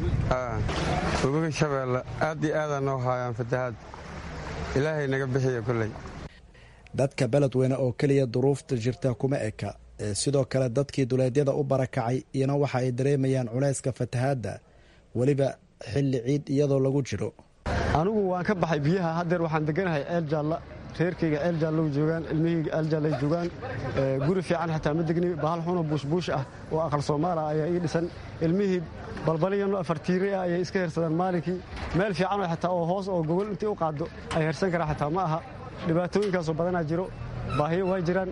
webiga shabeelle aad iyo aadaa noo haayaan fatahaad ilaahay naga bixiya kolley dadka beledweyne oo keliya duruufta jirta kuma eka ee sidoo kale dadkii duleedyada u barakacay iyana waxa ay dareemayaan culayska fatahaadda weliba xilli ciid iyadoo lagu jiro anigu waan ka baxay biyaha haddeer waxaan deganahay ceel jaalla reerkayga ceel jaallow joogaan ilmihayga ceel jaallay joogaan guri fiican xataa ma degni bahal xunoo buushbuush ah oo aqal soomaala ayaa ii dhisan ilmihii balbaliyano afartiire ah ayay iska hersadaan maalinkii meel fiicanoo xataa oo hoos oo gogol intii u qaaddo ay hersan karaa xataa ma aha dhibaatooyinkaasoo badanaa jiro baahiyo waa jiraan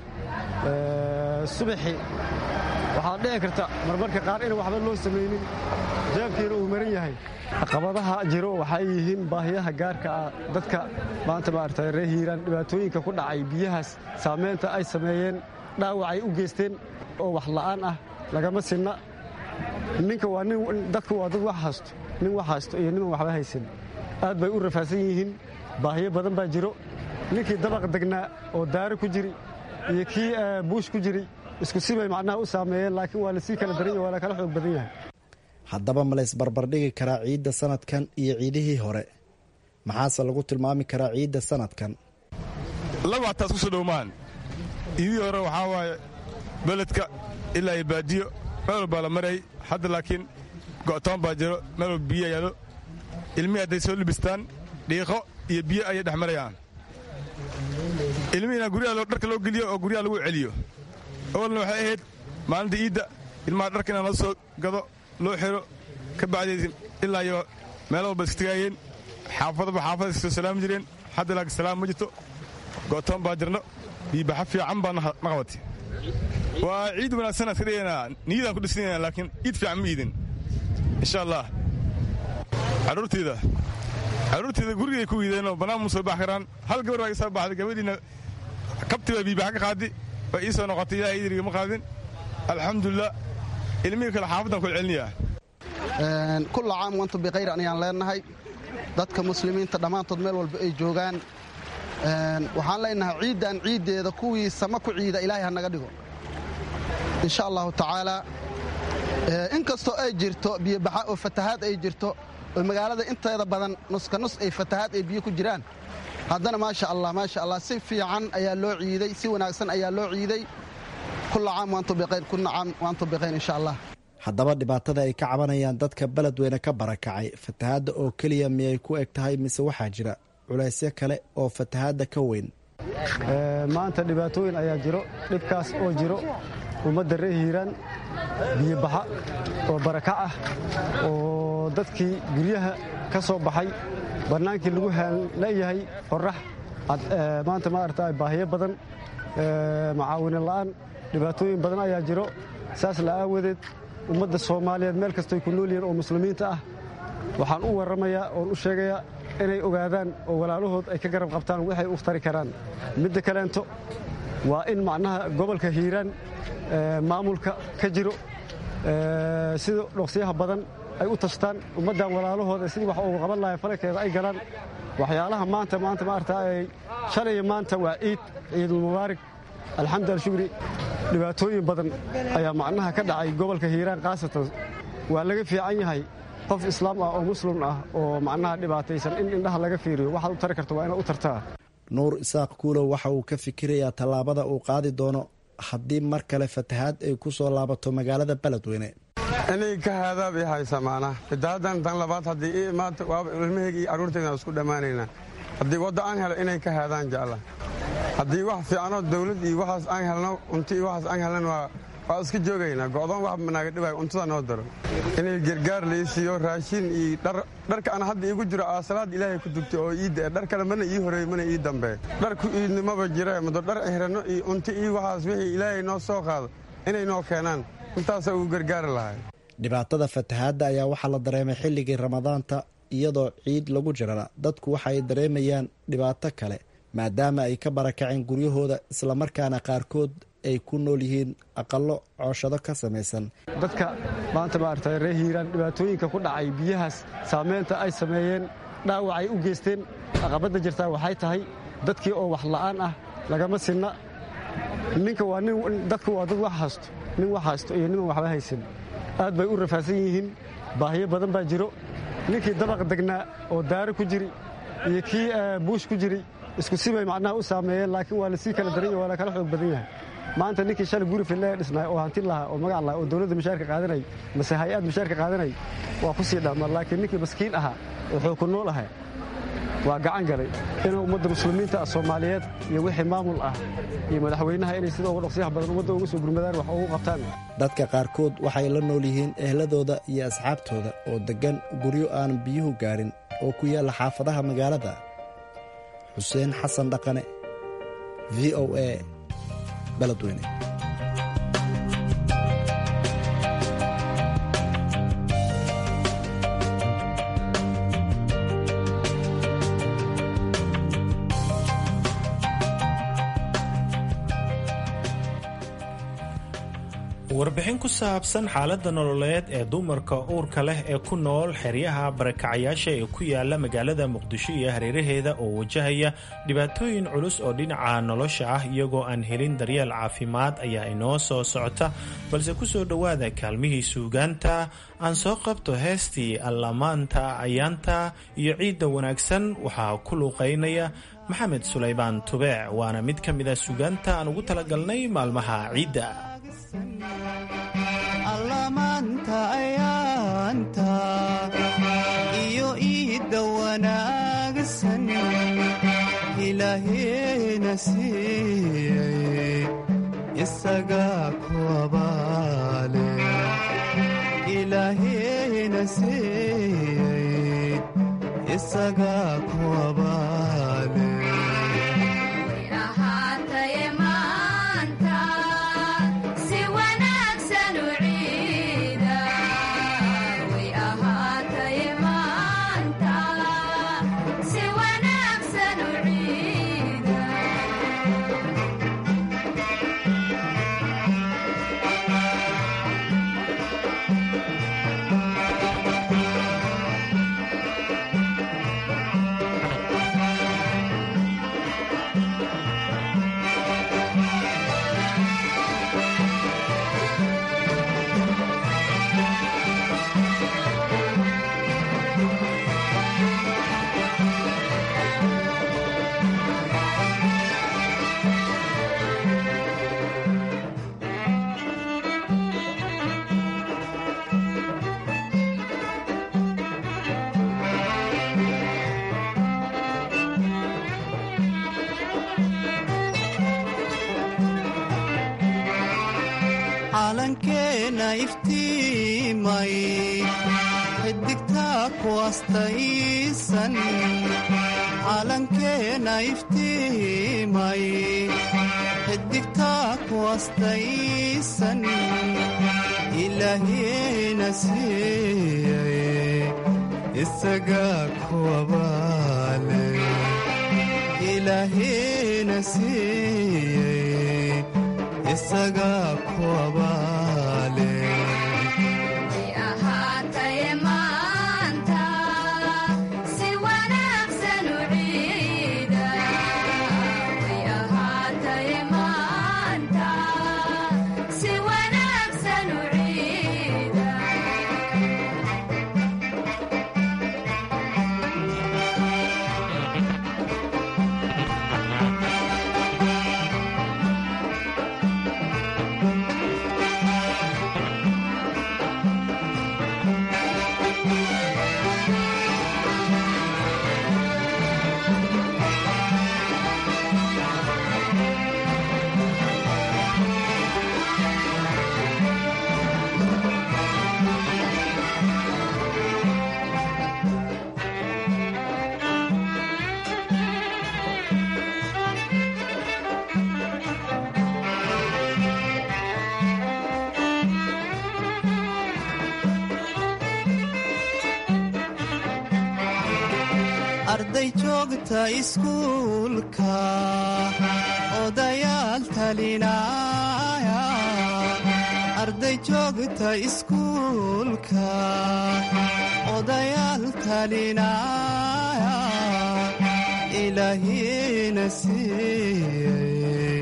subaxii waxaad dhici karta marmarka qaar in waxba loo samaynin jeebkiina uu maran yahay caqabadaha jiro waxay yihiin baahiyaha gaarka ah dadka maanta maarata ree hiiraan dhibaatooyinka ku dhacay biyahaas saamaynta ay sameeyeen dhaawacay u geysteen oo wax la'aan ah lagama sinna ninka waa nin dadku waa dad wax haysto nin wax haysto iyo niman waxba haysan aad bay u rafaadsan yihiin baahiyo badan baa jiro ninkii dabaq degnaa oo daaro ku jiri iyo kii buush ku jiri isku sibay macnaha u saameeyeen laakiin waa lasii kala daran yahy waa la kala xoog badan yahay haddaba ma lays barbardhigi karaa ciidda sanadkan iyo ciidihii hore maxaase lagu tilmaami karaa ciidda sanadkan laba hataas ku soo dhowmaan ciidihii hore waxaa waaye beledka ilaa iyo baadiyo meel walbaa la maray hadda laakiin go'toon baa jiro meel walba biyo yaalo ilmihii hadday soo libistaan dhiiqo iyo biyo ayay dhex marayaan ilmihiina guryaha dharka loo geliyo oo guryaha lagu celiyo awalna waxay ahayd maalinta iidda ilmaha dharka inaan la soo gado loo xiro ka bacdeed ilaa iyo meel walba istigaayeen xaafadaba xaafada iskasoo salaami jireen hadda laakiin salaam ma jirto go'toon baa jirno biibaxa fiican baa na qabatay waa ciid wanaagsan iska dhigaynaa niyadaan ku dhisnayna laakiin ciid fiican ma iidin insha allah carruurteyda carruurteyda gurigay ku iideenoo bannaan mu soo bax karaan hal gabar baa ii soo baxday gabadhiina kabti baa biibaxa ka qaadi waa ii soo noqotay ilahay idiriga ma qaadin alxamdulilah ilmihii kale xaafaddan kula celinayaa kulla caam wantu bikhayr ayaan leenahay dadka muslimiinta dhammaantood meel walba ay joogaan waxaan leenahay ciiddan ciiddeeda kuwii sama ku ciida ilaahay ha naga dhigo insha allahu tacaala inkastoo ay jirto biyobaxa oo fatahaad ay jirto oo magaalada inteeda badan nuska nus ay fatahaad ay biyo ku jiraan haddana maasha allah maasha allah si fiican ayaa loo ciiday si wanaagsan ayaa loo ciiday kulla caam waantu bikhayr kulla caam waantu bikhayr insha allah haddaba dhibaatada ay ka cabanayaan dadka beledweyne ka barakacay fatahaadda oo keliya miyay ku eg tahay mise waxaa jira culaysyo kale oo fatahaadda ka weyn maanta dhibaatooyin ayaa jiro dhibkaas oo jiro ummadda ree hiiraan biyobaxa oo barakac ah oo dadkii guryaha ka soo baxay bannaankii lagu haanleeyahay qorrax maanta maarata baahiyo badan macaawine la'aan dhibaatooyin badan ayaa jiro saas la aawadeed ummadda soomaaliyeed meel kastoy ku nool yihiin oo muslimiinta ah waxaan u warramayaa oon u sheegayaa inay ogaadaan oo walaalahood ay ka garab qabtaan waxay u tari karaan midda kaleento waa in macnaha gobolka hiiraan maamulka ka jiro sida dhoqsiyaha badan ay u tashtaan ummaddan walaalahooda sidii wax ugu qaban lahay falankeeda ay galaan waxyaalaha maanta maanta maarata ay shalay maanta waa ciid ciidulmubaarig alxamdu alshukri dhibaatooyin badan ayaa macnaha ka dhacay gobolka hiiraan khaasatan waa laga fiican yahay qof islaam ah oo muslim ah oo macnaha dhibaataysan in indhaha laga fiiriyo waxaad u tari karto waa inaad u tartaa nuur isaaq kuulow waxa uu ka fikirayaa tallaabada uu qaadi doono haddii mar kale fatahaad ay ku soo laabato magaalada beledweyne inay ka haadaab ii haysa maanaa fitaadan tan labaad haddii ii imaata waaba ilmahayga iyo carruurtaydan isku dhammaanaynaa haddii wadda aan helo inay ka haadaan jecla haddii wax fiicanoo dawlad iyo waxaas aan helno unti iyo waxaas aan helnan waa waa iska joogaynaa go'doon wax naaga dhibaayo untada noo daro inay gargaar lai siiyo raashin iyo dharka aan hadda iigu jiro aasalaad ilaahay ku dugtay oo iidda dhar kale mana ii horeey mana ii dambeey dharku iidnimaba jira mado dhar xirano iyo unti iyo waxaas wixii ilaahay noo soo qaado inay noo keenaan intaasa ugu gargaari lahay dhibaatada fatahaadda ayaa waxaa la dareemay xilligii ramadaanta iyadoo ciid lagu jirana dadku waxa ay dareemayaan dhibaato kale maadaama ay ka barakaceen guryahooda islamarkaana qaarkood ay ku nool yihiin aqallo cooshado ka samaysan dadka maanta maarata ree hiiraan dhibaatooyinka ku dhacay biyahaas saameynta ay sameeyeen dhaawacay u geysteen aqabadda jirtaa waxay tahay dadkii oo wax la'aan ah lagama sinna ninka waa nin dadku waa dad wax haysto nin wax haysto iyo niman waxba haysan aad bay u rafaadsan yihiin baahiyo badan baa jiro ninkii dabaq degnaa oo daaro ku jiri iyo kii buush ku jiri isku sibay macnaha u saameeyeen laakiin waa lasii kala daran yahy waa la kala xoog badan yahay maanta ninkii shalay guri fillee dhisnay oo hanti lahaa oo magac lahaa oo dowladda mushaarka qaadanay mase hay-ad mushaarka qaadanay waa ku sii dhamma laakiin ninkii maskiin ahaa oo xoog ku nool ahaa waa gacan galay inuu ummadda muslimiinta soomaaliyeed iyo wixii maamul ah iyo madaxweynaha inay sida uga dhaqsiyaha badan ummadda uga soo gurmadaan wax ugu qabtaan dadka qaarkood waxay la nool yihiin ehladooda iyo asxaabtooda oo deggan guryo aanan biyuhu gaarin oo ku yaalla xaafadaha magaalada xuseen xasan dhaqane v o a beledweyne warbixin ku saabsan xaaladda nololeed ee dumarka uurka leh ee ku nool xeryaha barakacayaasha ee ku yaala magaalada muqdisho iyo hareeraheeda oo wajahaya dhibaatooyin culus oo dhinaca nolosha ah iyagoo aan helin daryeel caafimaad ayaa inoo soo socota balse ku soo dhowaada kaalmihii suugaanta aan soo qabto heestii allamaanta ayaanta iyo ciidda wanaagsan waxaa ku luuqaynaya maxamed sulaybaan tubeec waana mid ka mid a suugaanta aan ugu talagalnay maalmaha ciidda allamaanta ayaanta iyo iidda wanaagsan ilaaheena siiyey isagaa ku abaale ilaahayna siiyey isagaa ku abaale calankeena iftiimay xidigtaa ku astaysan calankeena iftiimay xidigtaa ku astaysan ilaahiyena siiyey isagaa ku abaale ilaahiyena siiyey isagaa ku abaale arday joogta iskuulka odayaal talinaya arday joogta iskuulka odayaal talinaya ilaahiyena siiyey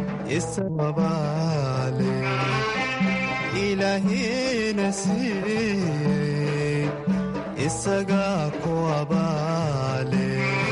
isababaale ilaahiyena siiyey isagaa ku abaale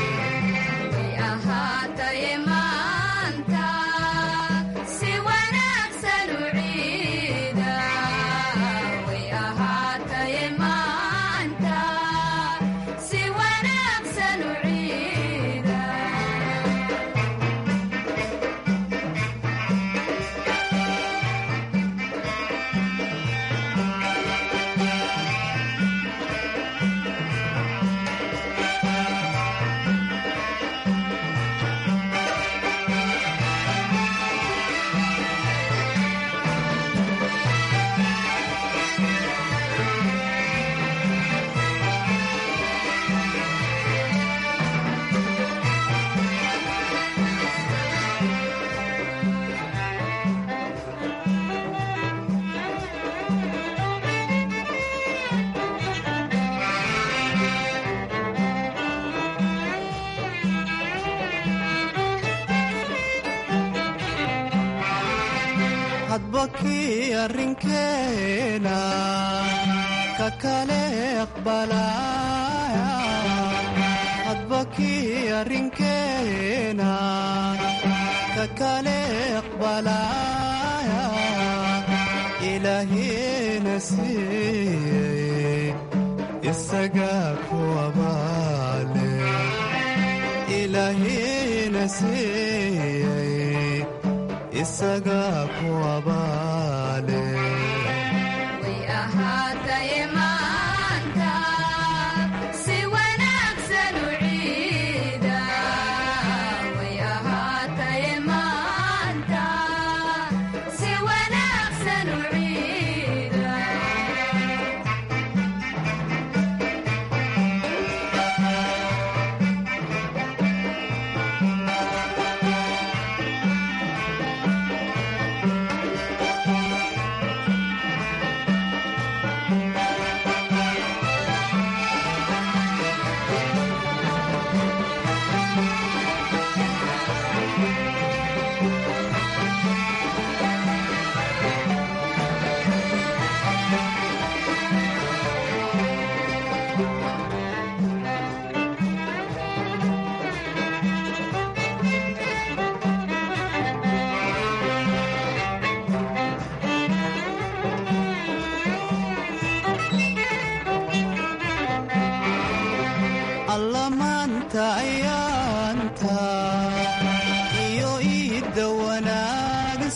hadba kii arrinkeena ka kale aqbalaya hadba kii arrinkeena ka kale aqbalaya ilaahiyena siiyey isagaa ku abaale ilaahiyena siiyey isagaa ku abaale way ahaatay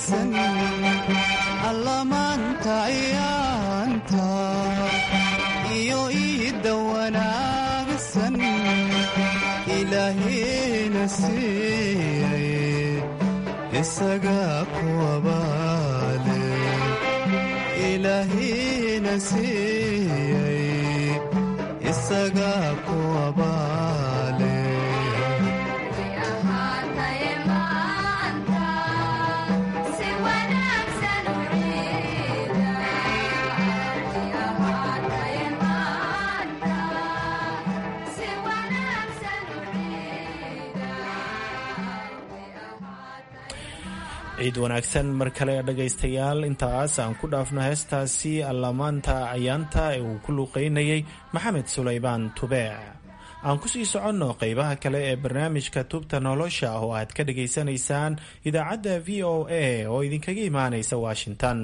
wanaagsan allamaanta ayaanta iyo iidda wanaagsan ilaahayna siiyey isagaa ku abaale ilaahayna siiyey isagaa ku abaale ciid wanaagsan mar kale dhagaystayaal intaas aan ku dhaafno heestaasi allamaanta ayaanta ee uu ku luuqaynayay maxamed sulaybaan tubeec aan kusii soconno qeybaha kale ee barnaamijka tubta nolosha oo aad ka dhagaysanaysaan idaacadda v o a oo idinkaga imaanaysa washington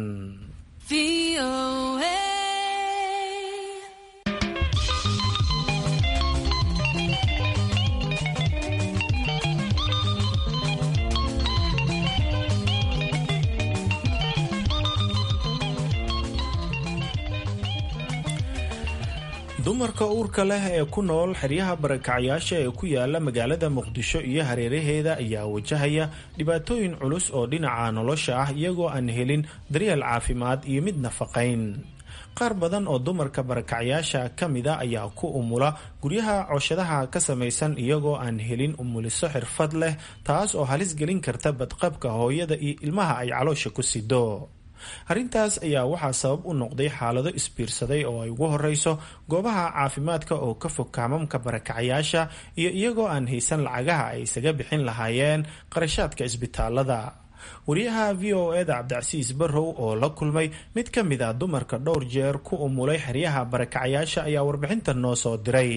dumarka uurka leh ee ku nool xeryaha barakacyaasha ee ku yaala magaalada muqdisho iyo hareeraheeda ayaa wajahaya dhibaatooyin culus oo dhinaca nolosha ah iyagoo aan helin daryeel caafimaad iyo mid nafaqayn qaar badan oo dumarka barakacyaasha ka mida ayaa ku umula guryaha cooshadaha ka samaysan iyagoo aan helin umuliso xirfad leh taas oo halis gelin karta badqabka hooyada iyo ilmaha ay caloosha ku sido arrintaas ayaa waxaa sabab u noqday xaalado isbiirsaday oo ay ugu horeyso goobaha caafimaadka oo ka fog kaamamka barakacyaasha iyo iyagoo aan haysan lacagaha ay isaga bixin lahaayeen qarashaadka isbitaalada wariyaha v o eda cabdicasiis barrow oo la kulmay mid ka mid ah dumarka dhowr jeer ku umulay xeryaha barakacyaasha ayaa warbixintan noo soo diray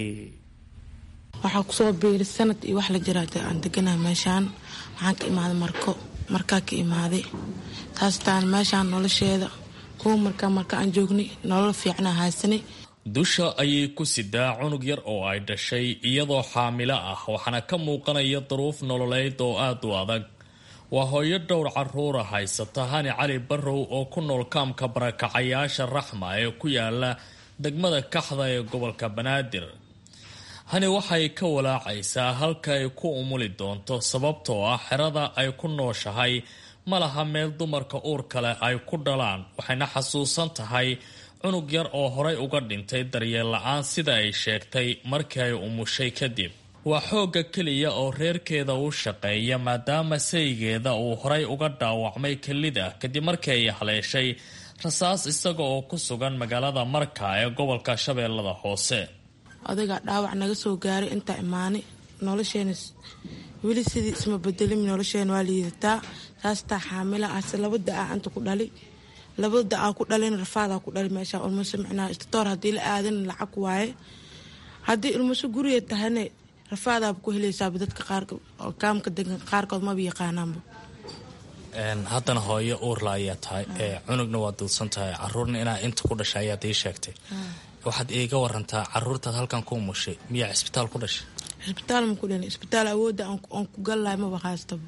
waxaa kusoo biiray sanad iyo wax la jiraata aan deganaha meeshaan waxaan ka imaaday marko markaa ka imaaday taastaan meeshaan nolosheeda kuwa markaa marka aan joognay nolol fiicna haysanay dusha ayay ku sidaa cunug yar oo ay dhashay iyadoo xaamilo ah waxaana ka muuqanaya duruuf nololeyd oo aada u adag waa hooyo dhowr caruura haysata hani cali barrow oo ku nool kaamka barakacayaasha raxma ee ku yaala degmada kaxda ee gobolka banaadir hani waxay ka walaacaysaa halka ay ku umuli doonto sababtoo ah xerada ay ku nooshahay ma laha meel dumarka uurka leh ay ku dhalaan waxayna xasuusan tahay cunug yar oo horay uga dhintay daryeel la-aan sida ay sheegtay markii ay umushay kadib waa xoogga keliya oo reerkeeda u shaqeeya maadaama saygeeda uu horay uga dhaawacmay kelida kadib markii ay haleeshay rasaas isaga oo ku sugan magaalada marka ee gobolka shabeellada hoose odaygaa dhaawac naga soo gaaray intaa imaanay nolosheena weli sidii isma bedelin nolosheena waa liidataa saastaa xaamila ase laba da-a inta ku dhali laba da-aa ku dhalin rafaadaa ku dhali meesha ulmaso micnaa istitoor haddii la aadan lacag waaye haddii ilmaso guriga tahayna rafaadaaba ku helaysaaba dadka qaar kaamka degan qaarkood maba yaqaanaanba haddana hooyo uurla ayaa tahay cunugna waa duudsan tahay caruurna inaa inta ku dhashay ayaad ii sheegtay waxaad iiga warantaa caruurtaad halkan ku umushay miyaa cisbitaal ku dhashay cisbitaal ma ku dhalin cisbitaal awoodda aan ku gallahay maba haystaba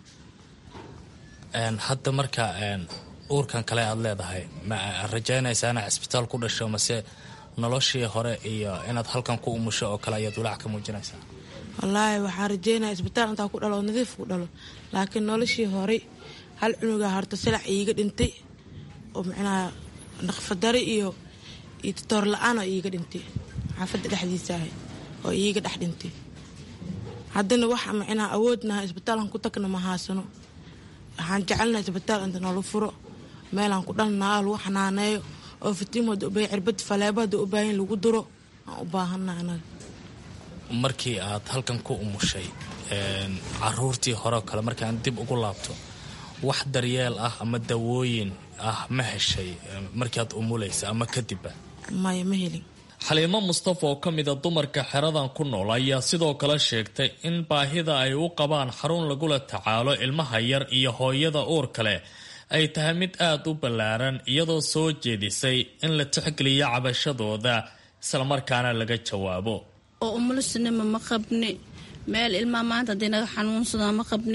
hadda marka uurkan kale aad leedahay ma rajaynaysaa inaad cisbitaal ku dhasho mase noloshii hore iyo inaad halkan ku umusho oo kale ayaad walaac ka muujinaysaa wallaahi waxaan rajeynaya isbitaal intaa ku dhalo oo nadiif ku dhalo laakiin noloshii horey hal cunugaa horta silac iiga dhintay oo micnaha naqfadari iyo iyo titoor la-aan oo iiga dhintay xaafadda dhexdiisa ahay oo iiga dhex dhintay haddana wax micnaha awoodnaha isbitaalan ku tagna ma haasano waxaan jecelnaha isbitaal inta noola furo meelaan ku dhalnaa lagu xanaaneeyo oo fitiim hada ubaahan cirbad faleebo hada u baahan lagu duro aan u baahana anaga markii aad halkan ku umushay caruurtii hore oo kale markaan dib ugu laabto wax daryeel ah ama dawooyin ah ma heshay markii aad umulaysa ama kadibba maya ma helin xaliimo mustafa oo ka mida dumarka xeradan ku nool ayaa sidoo kale sheegtay in baahida ay u qabaan xarun lagula tacaalo ilmaha yar iyo hooyada uur kale ay tahay mid aada u ballaaran iyadoo soo jeedisay in la tixgeliyo cabashadooda islamarkaana laga jawaabo oo umulisinima ma qabni meel ilmaa maanta haddii naga xanuunsadaa ma qabni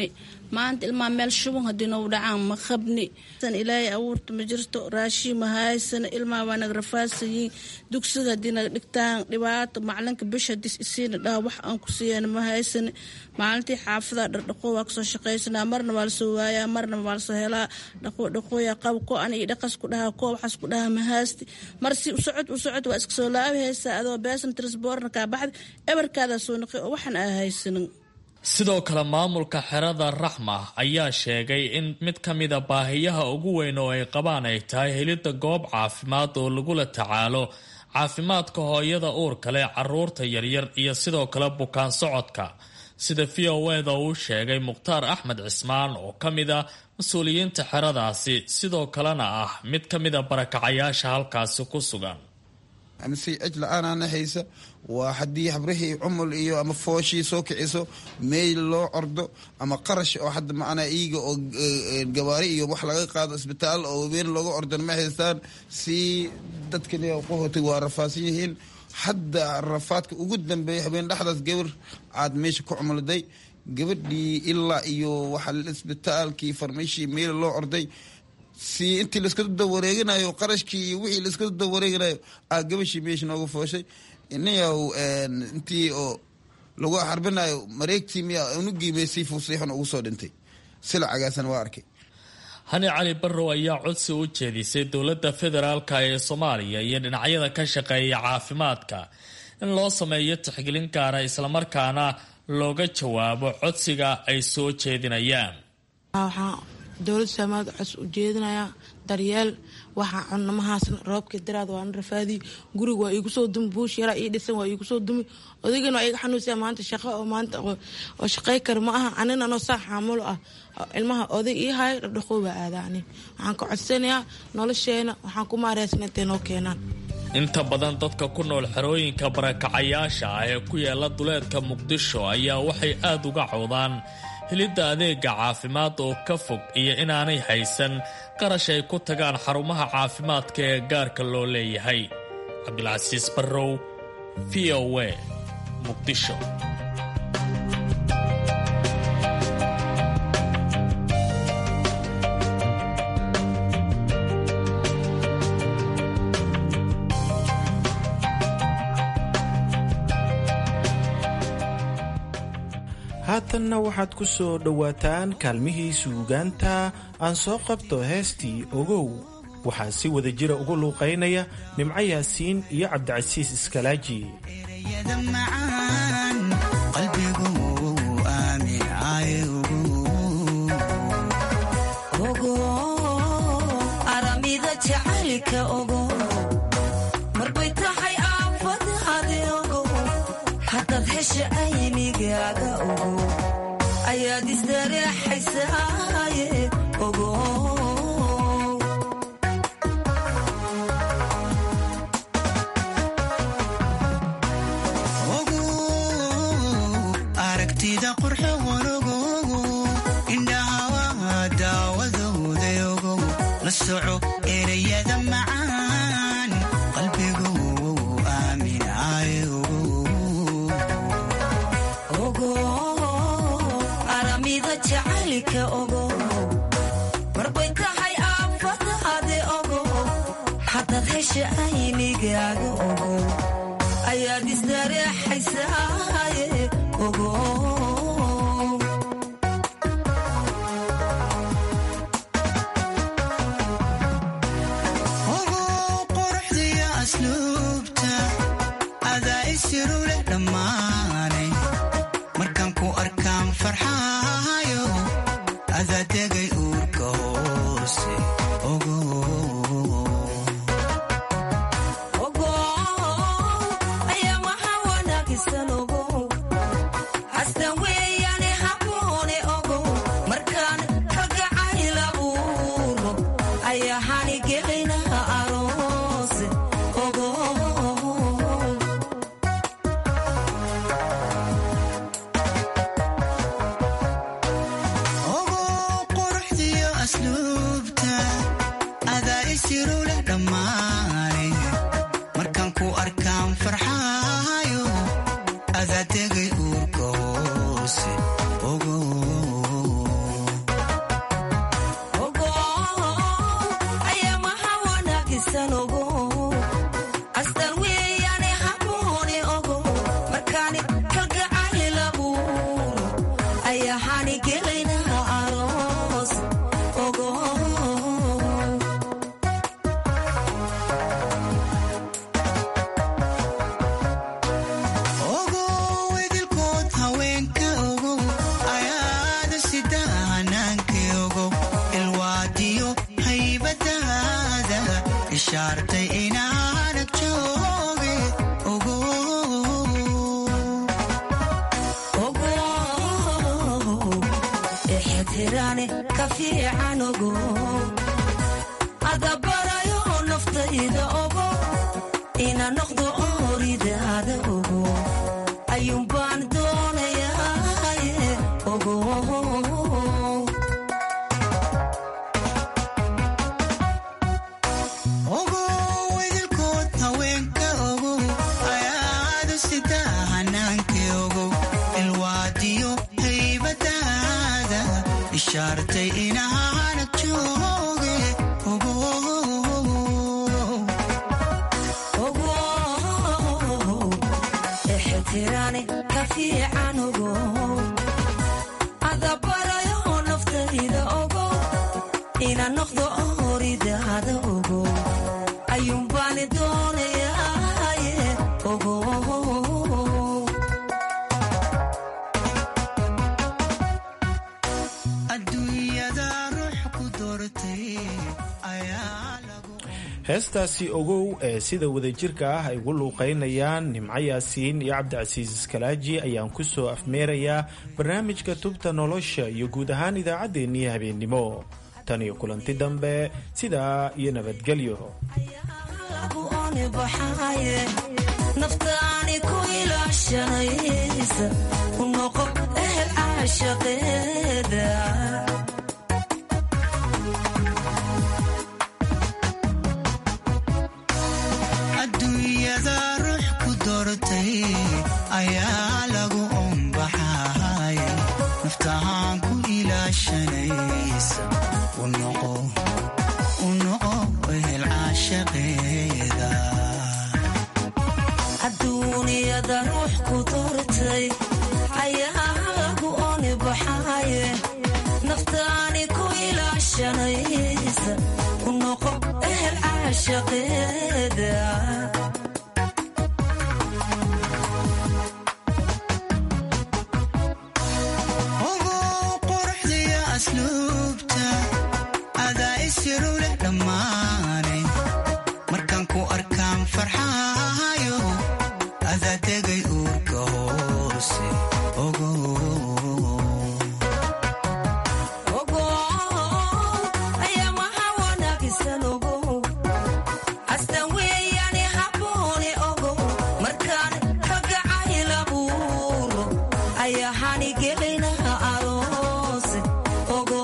maanta ilmaa meel shuban haddii nou dhacaan ma qabni ilaahay abuurta ma jirto raashiin ma haysana ilmaa waa naga rafaadsayiin dugsiga haddii naga dhigtaan dhibaato macalinka bisha hadii isiina dhaha wax aan ku siiyana ma haysana maalintii xaafada dhardhaqo waa kasoo shaqaysanaa marna waa lasoo waayaa marna waa lasoo helaa dhaqo dhaqooya qab ko an iyo dhaqas ku dhahaa ko waxaas ku dhahaa ma haasti mar si u socod u socod waa iska soo laabi haysaa adoo beesan trisborna kaa baxda ebarkaadaa soo naqi oo waxaan aa haysanin sidoo kale maamulka xerada raxma ayaa sheegay in mid ka mida baahiyaha ugu weyn oo ay qabaan ay tahay helidda goob caafimaad oo lagula tacaalo caafimaadka hooyada uurka leh caruurta yaryar iyo sidoo kale bukaan socodka sida v o eda uu sheegay mukhtaar axmed cismaan oo ka mid a mas-uuliyiinta xeradaasi sidoo kalena ah mid ka mida barakacayaasha halkaasi ku sugan si cij la-aanaana haysa waa haddii habrihii cumul iyo ama fooshii soo kiciso meyl loo ordo ama qarash oo hadda macnaa iiga oo gawaari iyo wax laga qaado isbitaal oo weyn looga ordan ma haystaan si dadkani qohotay waa rafaadsan yihiin hadda rafaadka ugu dambeeya habeen dhexdaas gabar aad meesha ku cumulday gabadhii ilaa iyo waxa isbitaalkii farmashii meyl loo orday si intii laiska dawareeganayo qarashkii iyo wixii laiska dawareeganayo aa gabashii meesha nooga fooshay inayaw intii oo lagu xarbinayo mareegtii miya unugiimay si fuusiixun ugu soo dhintay silacagaasna waa arkay hani cali barrow ayaa codsi u jeedisay dowladda federaalka ee soomaaliya iyo dhinacyada ka shaqeeya caafimaadka in loo sameeyo tixgelin gaara islamarkaana looga jawaabo codsiga ay soo jeedinayaan dowlad soomaaliya cos u jeedinayaa daryeel waxaa cunamahaasna roobkii daraad waana rafaadii guriga waa iigu soo dumi buush yaraa ii dhisan waa iigu soo dumi odaygana waa iga xanuunsaa maanta shaqo oo maanta oo shaqay kara ma aha anina anoo saa xaamulo ah ilmaha oday ii hayo dhardhaqoo baa aadaa ani waxaan ka codsanayaa nolosheena waxaan ku maareysan intay noo keenaan inta badan dadka ku nool xerooyinka barakacayaasha ah ee ku yaala duleedka muqdisho ayaa waxay aad uga cawdaan helidda adeega caafimaad oo ka fog iyo inaanay haysan qarash ay ku tagaan xarumaha caafimaadka ee gaarka loo leeyahay cabdilcasiis barrow v o a muqdisho haatanna waxaad ku soo dhowaataan kaalmihii suugaanta aan soo qabto heestii ogow waxaa si wada jira ugu luuqaynaya nimco yaasiin iyo cabdicasiis iskalaaji ayaad isdareexaysaaye ogo aragtida qurxe wanogogo indhahawa daawadooda ogo la soco ereyada macaan qalbigu aamin ay ogo aramida jacaylka ogo marbay tahay aafadaade ogo haddaad hesha aynigaaga ogo ayaad isdareexaysaaye ogo ogo quruxdiyo asluubta adaa isiru leh dhammaanay markaan ku arkaan farxaayo adaa degay uurka hoose ogo ogo ayaa waxaa wanaagisan ogo hastan weeyaane haboone ogo markaan kalgacayl abuuro ayaa hanigelinaha aroose ogo ogo quruxdiyo asluubta adaa ishaartay inaanag jooge ogo ixtiraane ka fiican ogo adabarayo naftayda ogo ina noqdo ooridaada ogo ayuunbaan doonayaa ogo ogo idilkood haweenka ogo ayaadu sidaa hanaanka ogo ilwaadiyo haybadaada ishaartay inaanag jooge ogo ixtiraane ka fiican ogo adabarayo naftayda ogo ina noqdo ooridaada ogo ayuunbaani doonayaaye ogo adduunyada ruux ku doortay ayaa lagu heestaasi ogow ee sida wadajirka ah ay ugu luuqaynayaan nimco yaasiin iyo cabdicasiis iskalaaji ayaan ku soo afmeerayaa barnaamijka tubta nolosha iyo guud ahaan idaacaddeenii habeennimo tan iyo kulanti dambe sidaa iyo nabadgelyo lagu ooni baxaaye naftaani ku ilaashanaysa u noqo ehel caashaqeeda adduunyada ruux ku doortay ayaa lagu ombaxay naftahaan ku ilaashanaysa u noqo u noqo ehel caashaqeeda adduuniyada ruux ku doortay ayaa lagu ooni baxaaye naftaani ku ilaashanaysa u noqo ehel caashaqeeda ogo quruxdiyo asluubta adaa isiru leh dhammaane markaan ku arkaan farxaayo adaa degay uurka hoose ogo ogo ayaa maha wanaagsan ogo astan weeyaane habboone ogo markaan ragacayl abuuro ayaa hanigelina aroose ogo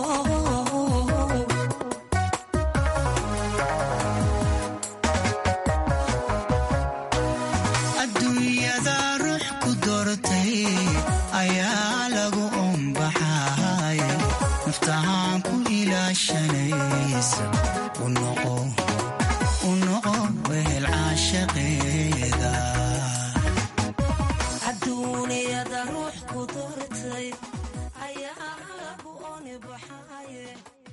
adduunyada ruux ku doortay ayaa lagu ombaxay naftahaan ku ilaashanaysa u noqo u noqo wehel caashaqeeda adduuniyada ruux ku doortay ayaa lagu ooni baxaaye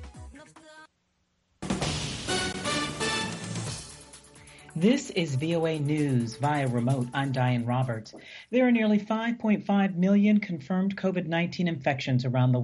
This is VOA News via remote. I'm Diane Roberts. There are nearly 5.5 million confirmed COVID 19 infections around the